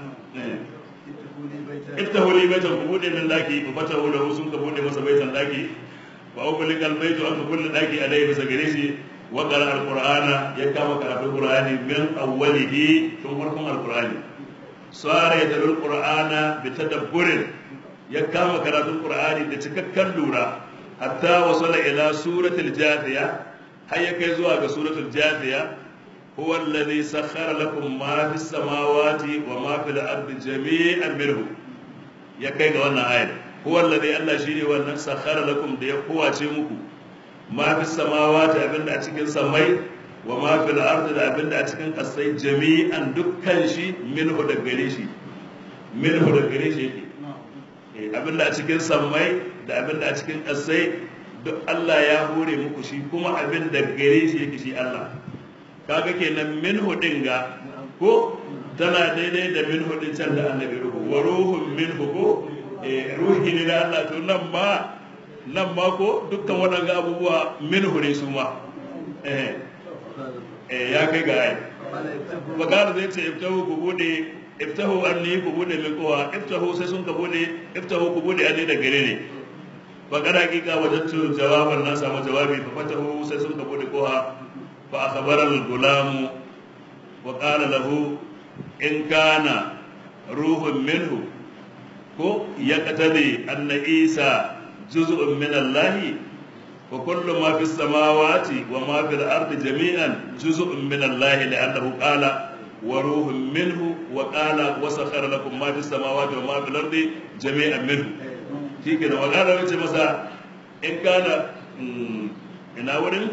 iftahu li baitan ku bude min daki ku fatahu lahu sun ka bude masa baitan daki wa ughliq al baitu an kullu daki alai bisa gare shi wa qara al qur'ana ya kama karatu qur'ani min awwalihi tun farkon al qur'ani sara ya dalil qur'ana bi tadabburin ya kama karatun qur'ani da cikakken lura hatta wasala ila suratul jathiya har ya kai zuwa ga suratul jathiya هو الذي سخر لكم ما في السماوات وما في الأرض جميعا منه ya kai ga wannan ayar huwa alladhi Allah shine wannan sakhara lakum da ya kowace muku ma fi samawati abinda a cikin samai wa ma fil ardi da abinda a cikin kasai jami'an dukkan shi minhu da gare shi minhu da gare shi yake abinda a cikin samai da abinda a cikin kasai duk Allah ya hore muku shi kuma abinda gare shi yake shi Allah kaga kenan minhu din ga ko tana daidai da min hudin can da annabi ruhu wa ruhun min ko ruhi ne da Allah to nan ma nan ma ko dukkan waɗanga abubuwa min hure su ma eh ya kai ga ai bakar zai ce iftahu ku bude iftahu anni ku bude min kowa iftahu sai sun ka bude iftahu ku bude anni da gare ne bakar hakika wajattu jawaban na samu jawabi fa fatahu sai sun ka bude kowa fa akhbara al-gulamu wa qala lahu in kana ruhun minhu ko yaqtadi anna isa juz'un min Allah wa kullu ma fis samawati wa ma fil ardi jami'an juz'un min Allah li'annahu qala wa ruhun minhu wa qala wa sakhara lakum ma fis samawati wa ma fil ardi jami'an minhu shike da magana wace masa in kana ina wurin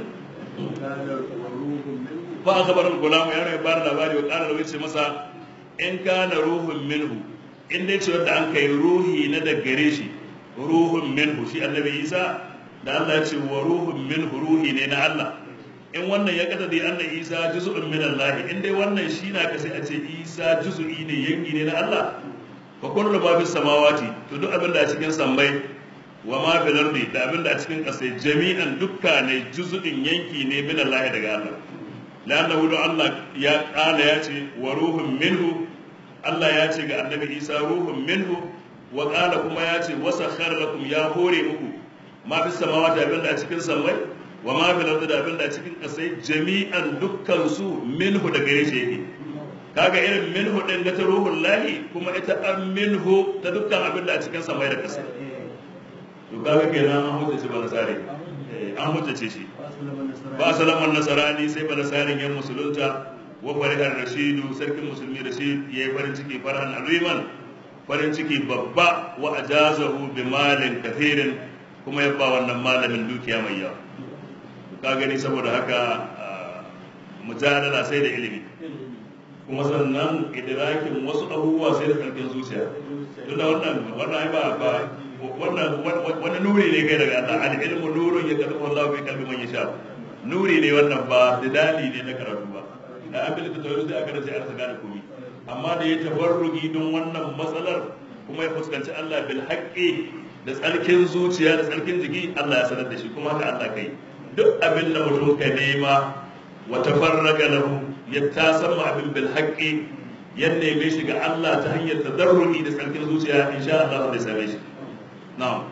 fa akhbar al-gulam ya ne bar labari wa qala wace masa in kana ruhun minhu in dai ce wanda an kai ruhi na da gare shi ruhun minhu shi annabi isa da Allah ya ce wa ruhun minhu ruhi ne na Allah in wannan ya kada dai annabi isa juz'un min Allah in dai wannan shi na ka sai a ce isa juz'i ne yanki ne na Allah fa kullu ma fis samawati to duk abin da a cikin sammai wa ma fil ardi da abin da a cikin ƙasa jami'an dukka ne juz'in yanki ne min Allah daga Allah la'annahu da Allah ya kala ya ce wa ruhun minhu Allah ya ce ga annabi Isa ruhun minhu wa qala kuma ya ce wa sakhara lakum ya hore muku ma fi samawati abin da a cikin sammai wa ma fi ardi da abin da a cikin ƙasai jami'an dukkan su minhu da gare shi yake kaga irin minhu din ga ta ruhul lahi kuma ita an minhu ta dukkan abin da a cikin sammai da ƙasa to kaga kenan an hujjace ba nasare an hujjace shi ba salaman nasarani sai ba nasarin yan musulunta wa farihar rashidu sarkin musulmi rashid ya yi farin ciki farhan aziman farin ciki babba wa ajazahu bi malin kathirin kuma ya ba wannan malamin dukiya mai yawa ka gani saboda haka mujadala sai da ilimi kuma sannan idrakin wasu abubuwa sai da karkin zuciya tunda wannan wannan ba ba wannan wani nuri ne kai daga Allah al ilmu nurun ya kalli Allah fi kalbi man yasha nuri ne wannan ba dali ne na karatu ba da an bilka tauri sai aka race arsa gane komai amma da ya tabarrugi don wannan matsalar kuma ya fuskanci Allah bil haqqi da tsarkin zuciya da tsarkin jiki Allah ya sanar da shi kuma haka Allah kai duk abin da mutum ka nema wa tafarraga lahu ya tasamma abin bil haqqi ya neme shi ga Allah ta hanyar tadarruki da tsarkin zuciya insha Allah zai same shi na'am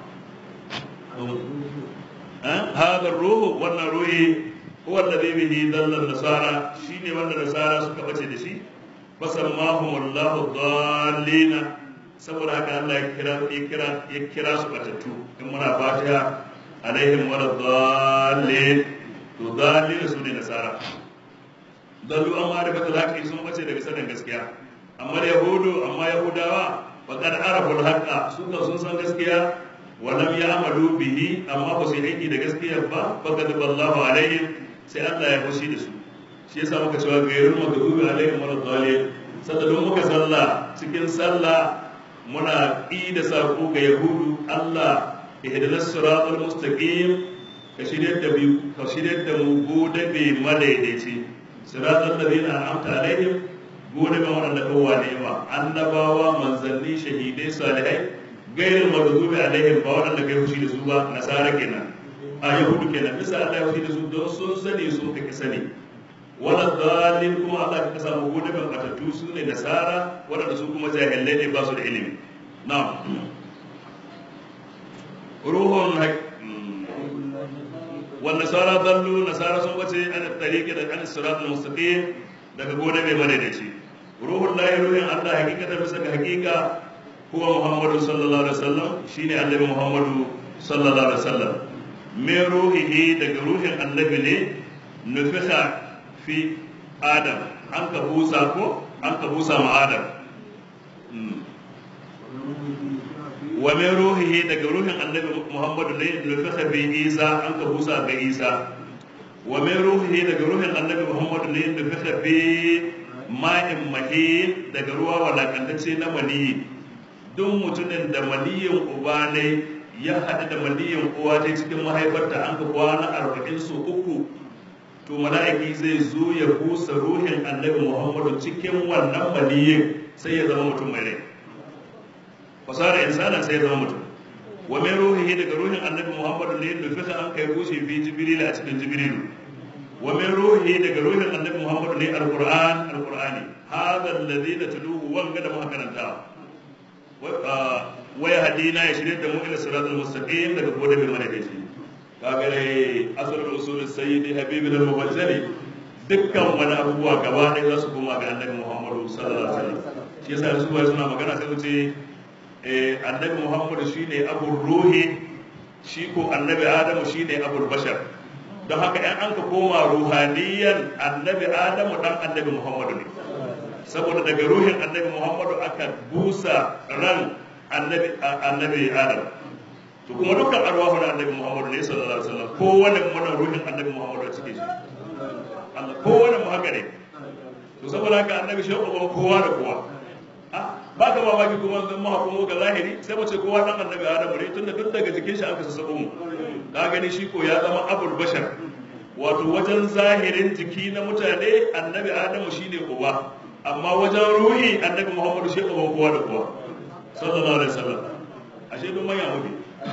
هذا الروح wannan ruhi huwa alladhi bihi dalla nasara shine wanda nasara suka bace da shi fasammahum Allahu dallina saboda haka Allah ya kira ya kira ya kira su batattu in muna fatiha alaihim wal dallin to dallin su ne nasara dallu amma da baka zaki sun bace daga sanin gaskiya amma yahudu amma yahudawa faqad arafu al-haqqa su sun san gaskiya ولم يعملوا به amma ba su yi aiki da gaskiya ba faqad ballahu alaihim sai Allah ya fushi da su shi yasa muka cewa gairul maghdubi alaihim wal dhalin sadadun muka sallah cikin sallah muna ƙi da sako ga yahudu Allah ihdinas siratal mustaqim ka shirya da biyu ka shirya da mu gode be madaidaici siratal ladina an'amta alaihim gode be waɗanda kowa ne ma annabawa manzanni shahidai salihai gairin maghdubi alaihim ba waɗanda kai fushi da su ba nasara kenan a yahudu kenan bisa Allah ya fushi da su don sun sani sun kake sani wala dalil kuma Allah ka samu gode ban batattu su ne nasara waɗanda su kuma jahilai ne ba su da ilimi na'am ruhun wal nasara dallu nasara sun bace an tariqi da an sirat al mustaqim daga gode mai madaidaici ruhun lahi ruhin Allah hakikatan bisa ga hakika huwa muhammadu sallallahu alaihi wasallam shine annabi muhammadu sallallahu alaihi wasallam min ruhihi daga ruhin annabi ne nufiha fi adam an ka busa ko an ka busa ma adam wa min ruhihi daga ruhin annabi muhammadu ne nufiha fi isa an ka busa ga isa wa min ruhihi daga ruhin annabi muhammadu ne nufiha fi ma'in mahin daga ruwa walakantacce na maniyi duk mutumin da maniyin uba ne ya haɗu da maniyin uwa ta cikin mahaifarta an ka kwana arba'in su uku to mala'iki zai zo ya busa ruhin annabi muhammadu cikin wannan maniyin sai ya zama mutum mai rai fasara insana sai ya zama mutum wa mai ruhihi daga ruhin annabi muhammadu ne da fisa an kai bushe fi jibril a cikin jibrilu wa min ruhihi daga ruhin annabi muhammadu ne alquran alqurani hadha alladhi natluhu wanga da muka karanta waya hadina ya shirya da mu ila siratul mustaqim daga gode mai mana da shi kaga dai asrul usul sayyid habib al mubajjali dukkan wani abubuwa gaba ɗaya za su koma ga annabi muhammadu sallallahu alaihi wasallam shi yasa su bai suna magana sai su ce annabi muhammadu shine abul ruhi shi ko annabi adamu shine abul bashar don haka yan an ka koma ruhaniyan annabi adamu dan annabi muhammadu ne saboda daga ruhin annabi muhammadu aka busa ran annabi annabi adam to kuma dukkan arwahu na annabi muhammadu ne sallallahu alaihi wasallam kowane mana ruhin annabi muhammadu a cikin shi Allah kowane mu haka ne to saboda haka annabi shi uban kowa da kowa ba ka mamaki kuma zan mu hakumo ga zahiri sai mu ce kowa dan annabi adamu ne tunda duk daga jikin shi aka sassabo mu ka gani shi ko ya zama abul bashar wato wajen zahirin jiki na mutane annabi adamu shine uba amma wajen ruhi annabi muhammadu shi uban kowa da kowa sallallahu alaihi wasallam ashe duk manya muke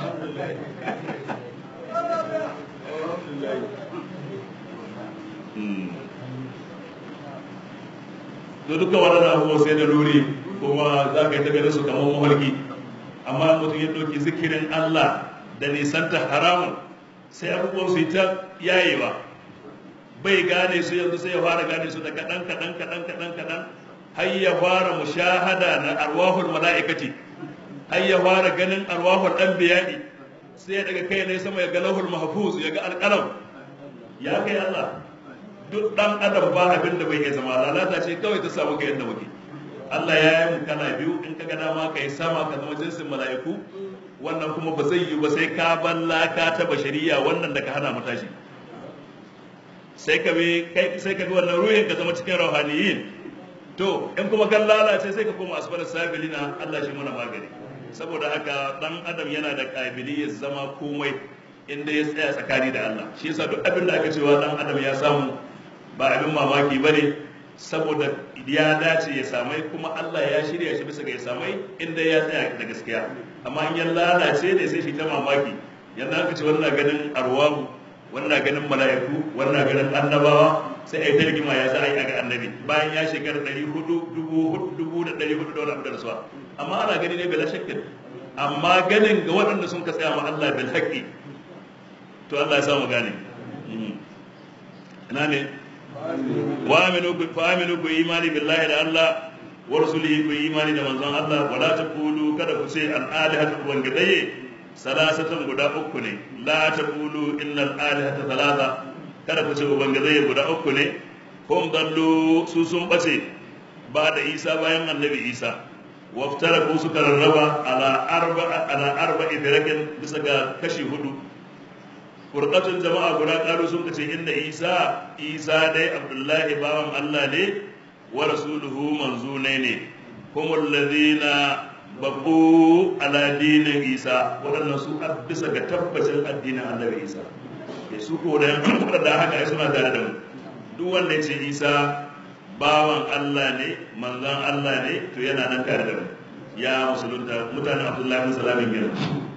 da dukkan waɗannan abubuwa sai da luri kuma za ka yi ta ganin su kamar mafarki amma mutum ya ɗauki zikirin Allah da nisanta haramun sai abubuwan su yi ta yayewa bai gane su yanzu sai ya fara gane su da kaɗan kaɗan kaɗan kaɗan kaɗan har ya fara mushahada na arwahul mala'ikati har ya fara ganin arwahul anbiya'i sai ya daga kai ne sama ya ga lahul mahfuz ya ga alƙalam ya kai Allah duk dan adam ba abin da bai iya zama lalata ce kawai ta samu ka yadda muke Allah ya yi mu kana biyu in ka ga dama ka yi sama ka zama jinsin mala'iku wannan kuma ba zai yi ba sai ka ballaka ta bashariya wannan da ka hana mu tashi sai ka bi sai ka bi wannan ruhin ka zama cikin rauhaniyin to in kuma kan lalace sai ka koma asfal sabilina Allah shi mana magani saboda haka dan adam yana da kabiliyar zama komai inda ya tsaya tsakani da Allah shi yasa duk abin da aka cewa dan adam ya samu ba abin mamaki bane saboda ya dace ya samai kuma Allah ya shirya shi bisa ga ya samai inda ya tsaya da gaskiya amma in ya lalace ne sai shi ta mamaki yanda aka ce wannan ganin arwahu wannan ganin mala'iku wannan ganin annabawa sai a yi targima ya za a yi a ga annabi bayan ya shekara ɗari hudu dubu dubu da ɗari hudu da wani abu da rasuwa amma ana gani ne bila shakkin amma ganin ga waɗanda sun ka tsaya ma Allah bil haqqi to Allah ya samu gane ina ne wa aminu ku fa aminu ku imani billahi da Allah wa rasulihi ku imani da manzon Allah wala taqulu kada ku ce al alihatu wangidaye salasatan guda uku ne la taqulu innal alihata thalatha kada ku ce ubangizai guda uku ne hum dallu su sun bace ba da isa bayan annabi isa waftara ku suka rarraba ala arba ala arba'i firakin bisa ga kashi hudu furqatun jama'a guda karu sun kace inda isa isa dai abdullahi bawan allah ne wa rasuluhu manzune ne humul ladina babu ala dinin isa waɗannan su bisa ga tabbacin addinin annabi isa ya su ko da da haka ai suna tare da mu duk wanda ya ce isa bawan Allah ne manzon Allah ne to yana nan tare da mu ya musulunta mutanen Abdullahi bin Salamin gina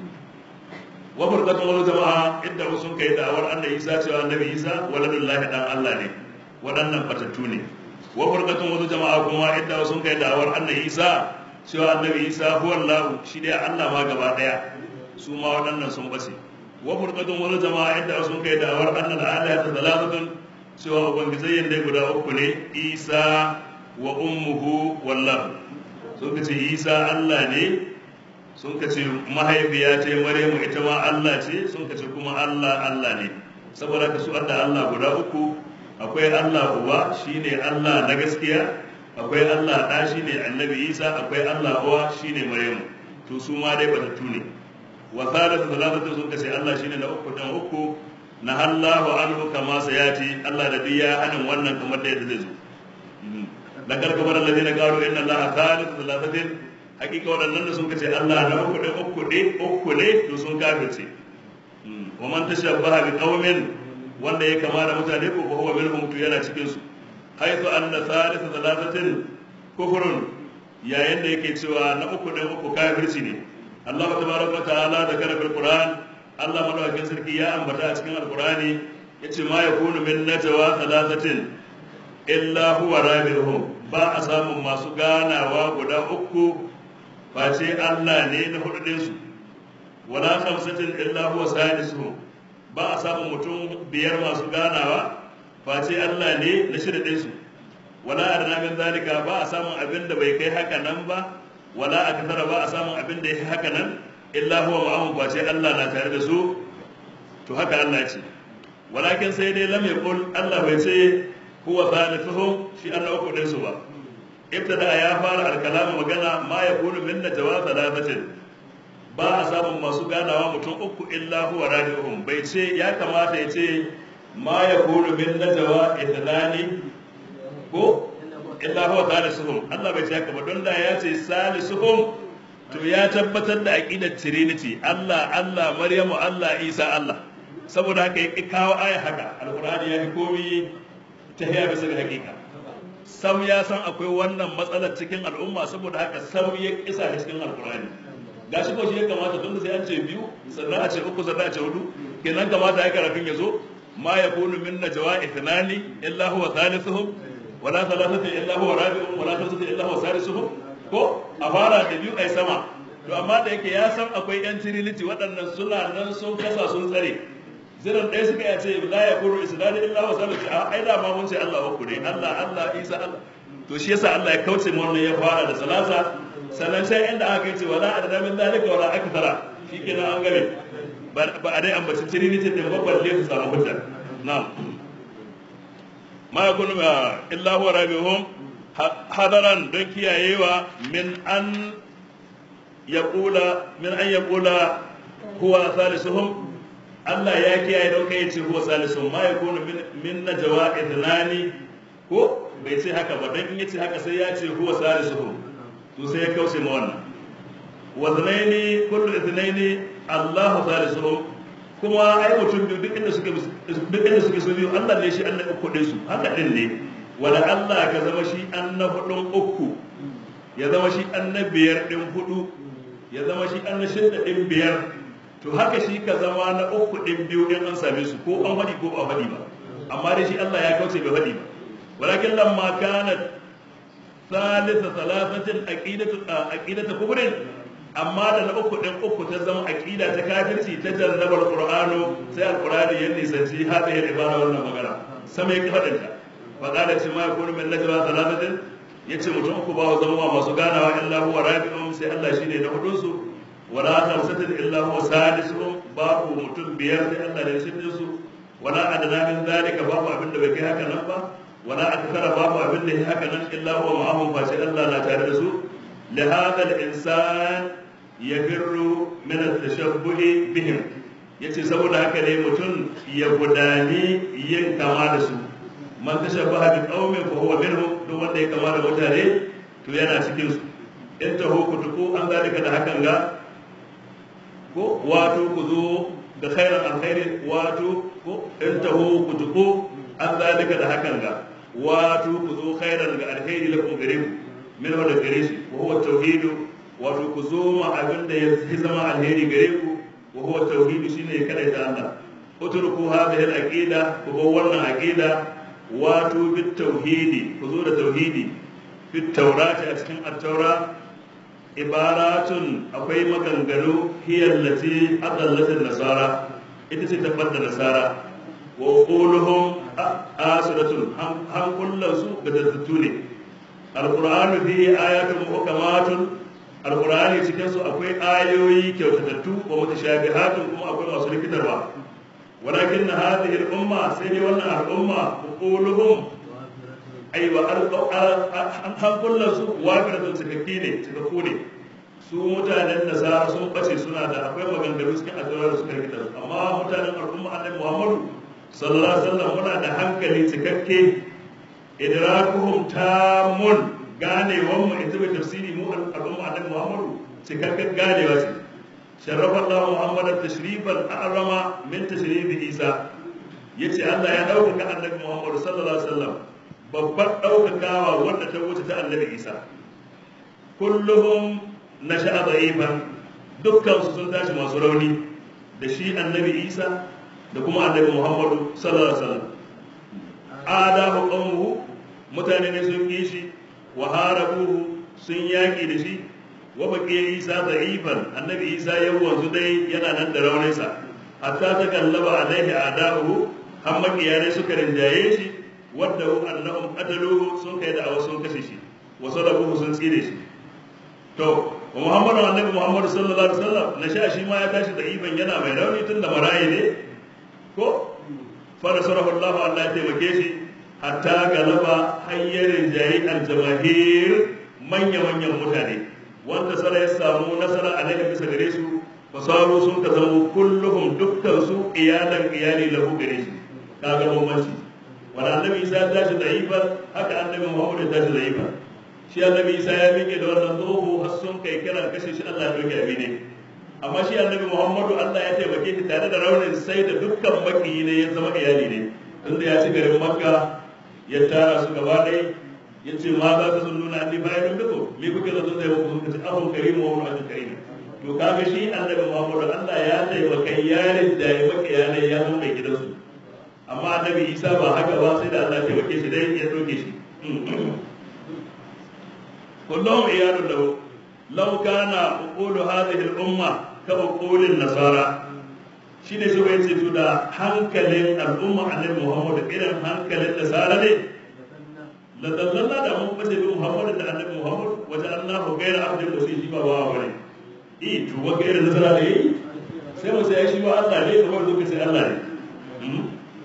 wa furqatu wal jama'a idda sun kai da'awar annabi Isa cewa annabi Isa waladullahi dan Allah ne waɗannan batattu ne wa furqatu wal jama'a kuma idda sun kai da'awar annabi Isa cewa annabi Isa huwa Allah shi dai Allah ma gaba daya su ma waɗannan sun bace wa furqatun wani jama'a inda sun kai da'awar annal alihata thalathatun cewa ubangijayyan dai guda uku ne isa wa ummuhu wallah sun ka ce isa allah ne sun ka ce mahaifiya ce maryamu ita ma allah ce sun ka ce kuma allah allah ne saboda ka su da allah guda uku akwai allah uba shine allah na gaskiya akwai allah ɗa shine annabi isa akwai allah uwa shine maryamu to su ma dai batattu ne wa thalatu thalathatu sun kace Allah shine na uku dan uku na Allahu anhu kama sayati Allah da biya hanin wannan kamar da yadda zai zo la karkamar alladhina qalu inna Allah thalithu thalathatin hakika wadannan da sun kace Allah na uku da uku ne uku ne to sun kafirce wa man tashabbaha bi qaumin wanda ya kama da mutane ko huwa minhum to yana cikin su haythu anna thalithu thalathatin kufrun yayin da yake cewa na uku da uku kafirci ne Allah tabaraka wa ta'ala da kana fil Qur'an Allah madaukakin sarki ya ambata a cikin Al-Qur'ani yace ma yakunu min najwa thalathatin illa huwa rabi'uhum ba a samun masu ganawa guda uku face Allah ne na hudu din su wala khamsatin illa huwa sadisuhum ba a samun mutum biyar masu ganawa face Allah ne na shirya ɗinsu wala adana min zalika ba a samun abin da bai kai haka nan ba wala akthara ba a samun abin da ya haka nan illa huwa ma'ahum face Allah na tare da su to haka Allah ce walakin sai dai lam yaqul Allah bai ce huwa thalithuhum shi Allah uku ɗinsu ba ibtada ya fara alkalama magana ma yakunu min najwa thalathatin ba a samun masu ganawa mutum uku illa huwa rabi'uhum bai ce ya kamata ya ce ma yakunu min najwa ithnani ko illa huwa salisuhum Allah bai ce haka ba don da ya ce salisuhum to ya tabbatar da aqidar trinity Allah Allah Maryamu Allah Isa Allah saboda haka ya kawo aya haka alqur'ani ya fi komi ta hiya bisa ga hakika sam ya san akwai wannan matsalar cikin al'umma saboda haka sam ya kisa cikin alqur'ani gashi ko shi ya kamata tun da sai an ce biyu sannan a ce uku sannan a ce hudu kenan kamata ya karafin ya zo ma yakunu min najwa ithnani illa huwa thalithuhum wala thalathatu illa huwa rabi'un wala khamsatu illa huwa sadisuhum ko a fara da biyu ai sama to amma da yake ya san akwai yan trinity waɗannan suna nan sun kasa sun tsare ziran ɗaya suka ya ce la yakunu isnani illa huwa salisu a ai da ma mun ce Allah uku ne Allah Allah Isa Allah to shi yasa Allah ya kauce mu wannan ya fara da salasa sannan sai inda aka ce wala adada min dalika wala akthara shikenan an game ba a dai ambaci trinity din ba balle su samu hujja na'am ma yakunu illa huwa rabihum hadaran don kiyayewa min an yaqula min an yaqula huwa salisuhum Allah ya kiyaye don kai ce huwa salisuhum ma yakunu min najwa idnani ko bai ce haka ba don in yace haka sai ya ce huwa salisuhum to sai ya kauce ma wannan wa thnaini kullu ithnaini Allah salisuhum kuma ai mutum biyu duk inda suke duk inda suke su biyu Allah ne shi Allah uku din su haka din ne wala Allah ka zama shi an na hudun uku ya zama shi an na biyar din hudu ya zama shi an na shidda din biyar to haka shi ka zama na uku din biyu din an same su ko an hadi ko ba hadi ba amma dai shi Allah ya kauce bai hadi ba walakin lamma kanat ثالث ثلاثة عقيدة عقيدة كفر amma da na uku ɗin uku ta zama aƙida ta kafirci ta jarrabar qur'anu sai alqur'ani ya nisanci hadhihi ibara wannan magana sama ya faɗin ta fa qala ce ma yakunu min najwa thalathatin yace mutum uku ba zama masu ganawa illa huwa rabi'un sai Allah shine na hudun su wala khamsatin illa huwa sadisuhum babu mutum biyar sai Allah ne shidin su wala adana min zalika babu abin da bai kai haka nan ba wala akthara babu abin da ya haka nan illa huwa ma'ahum fa sai Allah na tare da su لهذا الإنسان يفر من التشبه بهم yace saboda haka ne mutum ya gudani yin kama da su man tashabbaha bi qaumin fa huwa minhum duk wanda ya kama da mutane to yana cikin su in ta ku tuku an zalika da hakan ga ko wato ku zo da khairan alkhairi wato ko in ta ku tuku an zalika da hakan ga wato ku zo khairan ga alkhairi lakum gare ku min wanda gare shi wa huwa tauhidu wato ku zo ma abin da ya zama alheri gare ku wa huwa tauhidu shine ya kada ta Allah utruku hadhihi al-aqida ku bar wannan aqida wato bit tauhidi ku zo da tauhidi fit taurati a cikin at-taura ibaratun akwai maganganu hiya allati adallat nasara ita ce tabbatar nasara wa quluhum asiratun han kullansu ga dattu ne alqur'anu fihi ayatun muhkamatun alqur'ani cikin su akwai ayoyi kyautatattu wa mutashabihatun kuma akwai masu rikitarwa walakin hadhihi al-umma sai dai wannan al-umma quluhum aiwa an hankulan su wafiratun cikakki ne cikakku ne su mutanen nasara sun bace suna da akwai maganganu cikin addu'a da suka rikita amma mutanen al'umma annabi muhammadu sallallahu alaihi wasallam muna da hankali cikakke idrakuhum tamun ganewan mu ita bai tafsiri mu al'umma annabi muhammadu cikakken ganewa ce sharrafa Allah Muhammad tashrifan a'rama min tashrifi Isa yace Allah ya dauka annabi Muhammad sallallahu alaihi wasallam babbar daukakawa wanda ta wuce ta annabi Isa kulluhum nasha'a da'ifan dukkan su sun tashi masu rauni da shi annabi Isa da kuma annabi Muhammad sallallahu alaihi wasallam adahu qawmuhu mutane ne sun yi shi wa harabuhu sun yaki da shi wa baqiya isa da'ifan annabi isa ya wanzu dai yana nan da rauninsa hatta ta kallaba alaihi adahu har makiyane suka rinjaye shi wadda annahum qataluhu sun kai da awa sun kashe shi wa salabuhu sun tsire shi to wa muhammadu annabi muhammadu sallallahu alaihi wasallam na sha shi ma ya tashi da iban yana mai rauni tun da marayi ne ko fa nasarahu Allah Allah ya taimake shi hatta galaba hayyarin jayi aljamahir manya manyan mutane wanda sara ya samu nasara alaihi bisa gare su fasaru sun ka zama kulluhum dukkan su iyalan iyali lahu gare shi kaga bambanci wanda annabi isa ya tashi da iban haka annabi muhammad ya tashi da iban shi annabi isa ya miƙe da wannan tsoho har sun kai kiran kashe shi allah ya ɗauke abi ne amma shi annabi muhammadu allah ya taimake shi tare da raunin sai da dukkan makiyi ne ya zama iyali ne tunda ya ci garin makka ya tara su gaba ɗaya ya ce ma za ta sun nuna anni bayan biko me kuke da zai muku sun kace ahun karimu wa wani karimu to kaga shi annabi muhammadu allah ya taimaka yarin da ya maka yanayi ya zama mai gidansu amma annabi isa ba haka ba sai da allah taimake shi dai ya ɗauke shi كلهم عيال له لو كان عقول هذه الأمة كعقول النصارى shine shi bai ce da hankalin al'umma annabi Muhammad irin hankalin nasara ne la dallalla da mun bace bi Muhammad da annabi Muhammad waje Allah gaira abdin da shi ba ba bane eh to wa gaira nasara ne sai mu sai shi ba Allah ne kamar zuka sai Allah ne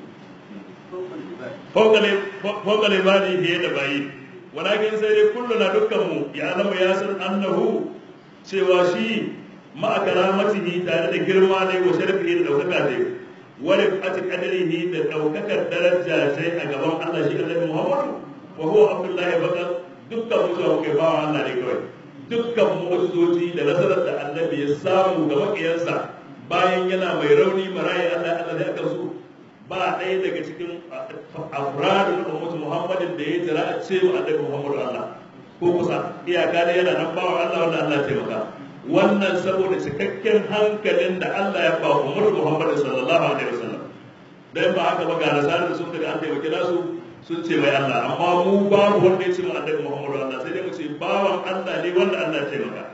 fokale fokale bani biye da bayi walakin sai dai kullu na dukkanmu ya zama ya san annahu cewa shi ma'a karamatihi tare da girma ne wa sharafihi da daukaka ne wa rifati qadrihi da daukakar daraja sai a gaban Allah shi Annabi Muhammad wa huwa Abdullah bakar dukkan mu zuwa kai bawa Allah ne kawai dukkan mu'jizoji da nasarar da Annabi ya samu ga makiyansa bayan yana mai rauni marayi Allah Allah da aka su ba ɗaya daga cikin afradu na ummatu muhammadin da ya jira a cewa annabi muhammadu allah ko kusa iyaka da yana nan bawa allah wanda allah taimaka wannan saboda cikakken hankalin da allah ya ba ummatu muhammadin sallallahu alaihi wasallam dan ba haka ba ga nasarar da sun kaga an taimaki nasu sun ce mai allah amma mu babu wanda ya ce mu annabi muhammadu allah sai dai mu ce bawan allah ne wanda allah ya taimaka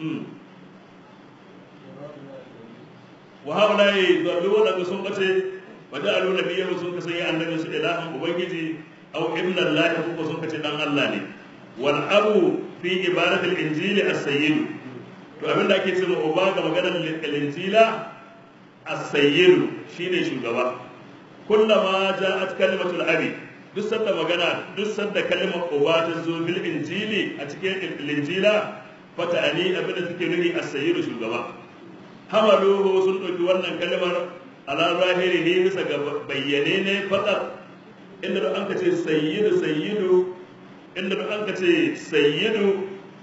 wa haula yadullu wadanda sun bace وجعلوا نبيه sun ka sanya annabi su ilahan ubangiji aw ibna allah ko sun kace dan Allah ne wal abu fi ibarat al injil as sayyid to abinda ake cewa uba ga maganar al injila as sayyid shine shugaba kullama ja'at kalimatul abi duk sanda magana duk sanda kalmar uba ta zo bil injili a cikin al injila fata'ani abinda take nufi as sayyid shugaba hamaluhu sun ɗauki wannan kalmar ala zahiri ne bisa ga bayyane ne faɗar inda da an ka ce sayyidu sayyidu inda da an ka ce sayyidu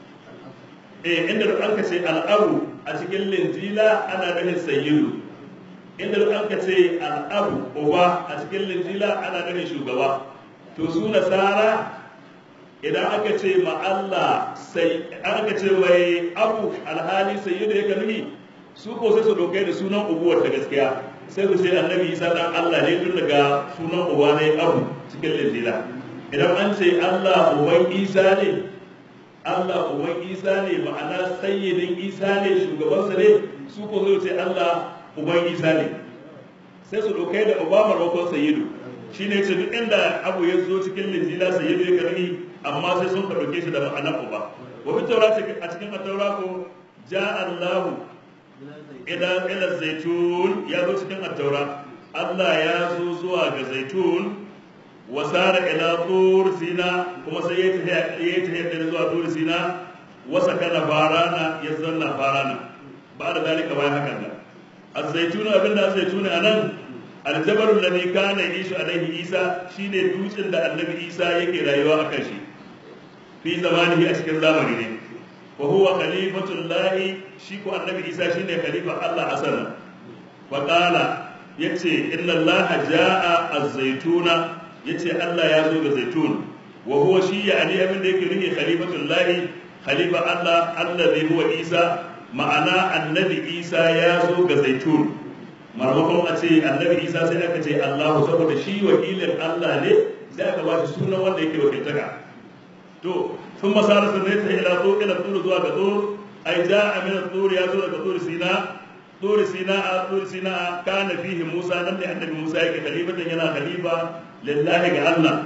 eh inda da an ka ce al'abu a cikin linjila ana nufin sayyidu inda da an ka ce al'abu uba a cikin linjila ana nufin shugaba to su nasara idan aka ce ma Allah sai aka ce mai abu alhali sayyidu yake nufi su ko sai su dokai da sunan ubuwar ta gaskiya sai ku ce annabi isa dan Allah ne tun daga sunan uba ne abu cikin linjila idan an ce Allah uban isa ne Allah uban isa ne ma'ana sayyidin isa ne shugabansa ne su ko sai ce Allah uban isa ne sai su dokai da uba marmakon sayyidu shine ce duk inda abu ya zo cikin linjila sayyidu ya karni amma sai sun ka dauke shi da ma'anar uba wa bi taurati a cikin at-taura ko ja Allahu ila ila zaitun ya zo cikin at-taura Allah ya zo zuwa ga zaitun wa sara ila tur sina kuma sai ya tafi ya tafi da zuwa tur sina wa sakana farana ya zanna farana ba da dalika bayan hakan da az-zaitun abinda az-zaitun anan aljabar alladhi kana yishu alaihi isa shine dutsen da annabi isa yake rayuwa akan shi fi zamanihi a cikin zamani ne wa huwa khalifatul lahi shi ko annabi isa shine khalifa Allah asala wa qala yace inna allaha jaa az-zaituna yace Allah ya zo ga zaitun wa huwa shi yani abin da yake nufi khalifatul lahi khalifa Allah allazi huwa isa ma'ana annabi isa ya zo ga zaitun marmakon a ce annabi isa sai aka ce allahu saboda shi wakilin allah ne sai aka ba shi sunan wanda yake wakiltaka to sun masara sun ta ila to ila tsuru zuwa ga tsur ai ja amina tsur ya zo daga tsur sina tsur sina a tsur sina kana fihi musa nan da annabi musa yake khalifatan yana khalifa lillahi ga allah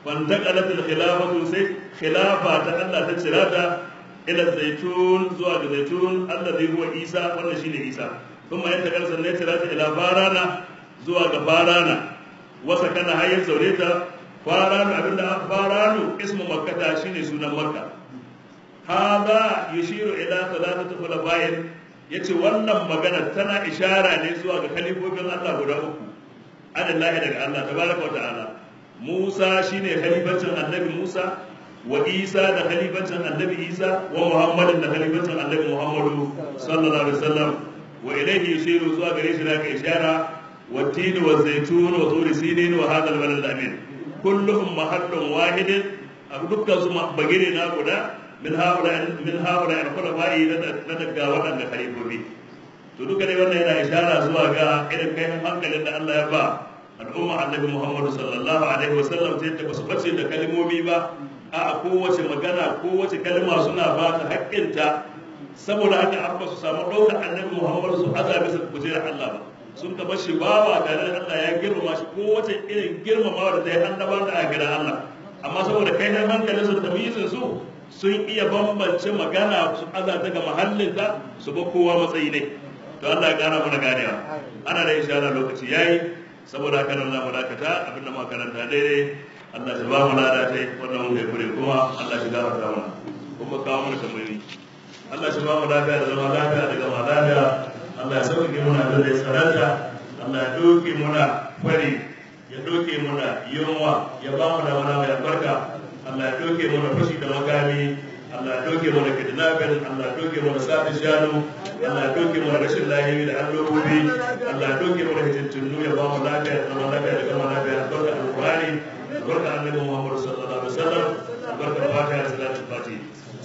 fantaqalat al-khilafatu sai khilafa ta Allah ta cirata ila zaitun zuwa ga zaitun alladhi huwa Isa wannan shine Isa kuma yanta karsan ne cirata ila farana zuwa ga farana wasa kana hayyar zaure ta faranu abinda faranu ismu makkata shine sunan makka hada yushiru ila thalathati khulafa'in yace wannan magana tana ishara ne zuwa ga khalifofin Allah guda uku adallahi daga Allah tabaraka wa ta'ala Musa shine khalifancin annabi Musa wa Isa da khalifancin annabi Isa wa Muhammadin da khalifancin annabi Muhammadu sallallahu alaihi wasallam wa ilayhi yushiru zuwa gare shi da ka ishara wa tini wa zaitun wa turi sinin wa hadha al-balad al-amin kulluhum mahallun wahidin abu dukkan su bagire na guda min haula min haula al-khulafa'i na daga waɗanda khalifofi to duka dai wannan yana ishara zuwa ga irin kai hankalin da Allah ya ba al'umma annabi Muhammad sallallahu alaihi wasallam sai ta basu bace da kalmomi ba a kowace magana kowace kalma suna ba ta haƙƙinta saboda haka an ba su samu ɗaukar annabi Muhammad su azabi su kujerar Allah ba sun ka bashi bawa tare da Allah ya girmama shi kowace irin girmamawa da ta yi annabawa da a gidan Allah amma saboda kai hankalin su tamyizin su sun iya bambance magana su aza ta ga mahallinta su ba kowa matsayi ne to Allah ya kara mana ganewa ana da ishara lokaci yayi saboda haka nan zamu dakata abinda muka karanta daidai Allah ya ba mu lada tai wannan mun kai kure kuma Allah ya gafarta mana kuma kawo mana tambayoyi Allah ya ba mu lafiya da zama lafiya da gama lafiya Allah ya sauke muna da zai tsaranta Allah ya doke muna fari ya doke muna yunwa ya ba mu da mana mai albarka Allah ya doke mana fashi da makami Allah ya doke mana kidnapping Allah ya doke mana sati shanu Allah ya doke mana rashin lahiyi da allobobi Allah ya doke mana hijintunu ya ba mu lafiya da zama lafiya da gama lafiya albarka alqur'ani albarka annabi Muhammad sallallahu alaihi wasallam albarka fatiha da salatul fatiha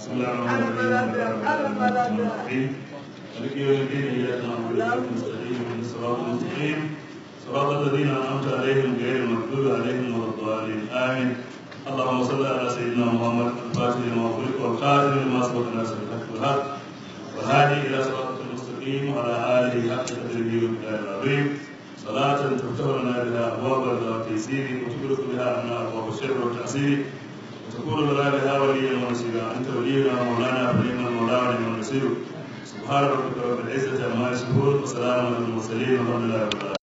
bismillahir مالك يوم الدين اياك نعبد واياك نستعين اهدنا الصراط المستقيم صراط الذين انعمت عليهم غير المغضوب عليهم ولا الضالين امين اللهم صل على سيدنا محمد الفاتح لما خلق والخاتم لما سبق الناس بالحق والحق والهادي الى صراط المستقيم وعلى اله حق قدره ومقداره العظيم صلاة تفتح لنا بها ابواب الرضا والتيسير وتغلق بها عنا ابواب الشر والتعسير وتكون لنا بها وليا ونصيرا انت ولينا ومولانا فنعم المولى ونعم النصير سبحان ربك رب العزة عما يصفون وسلام على المرسلين والحمد لله رب العالمين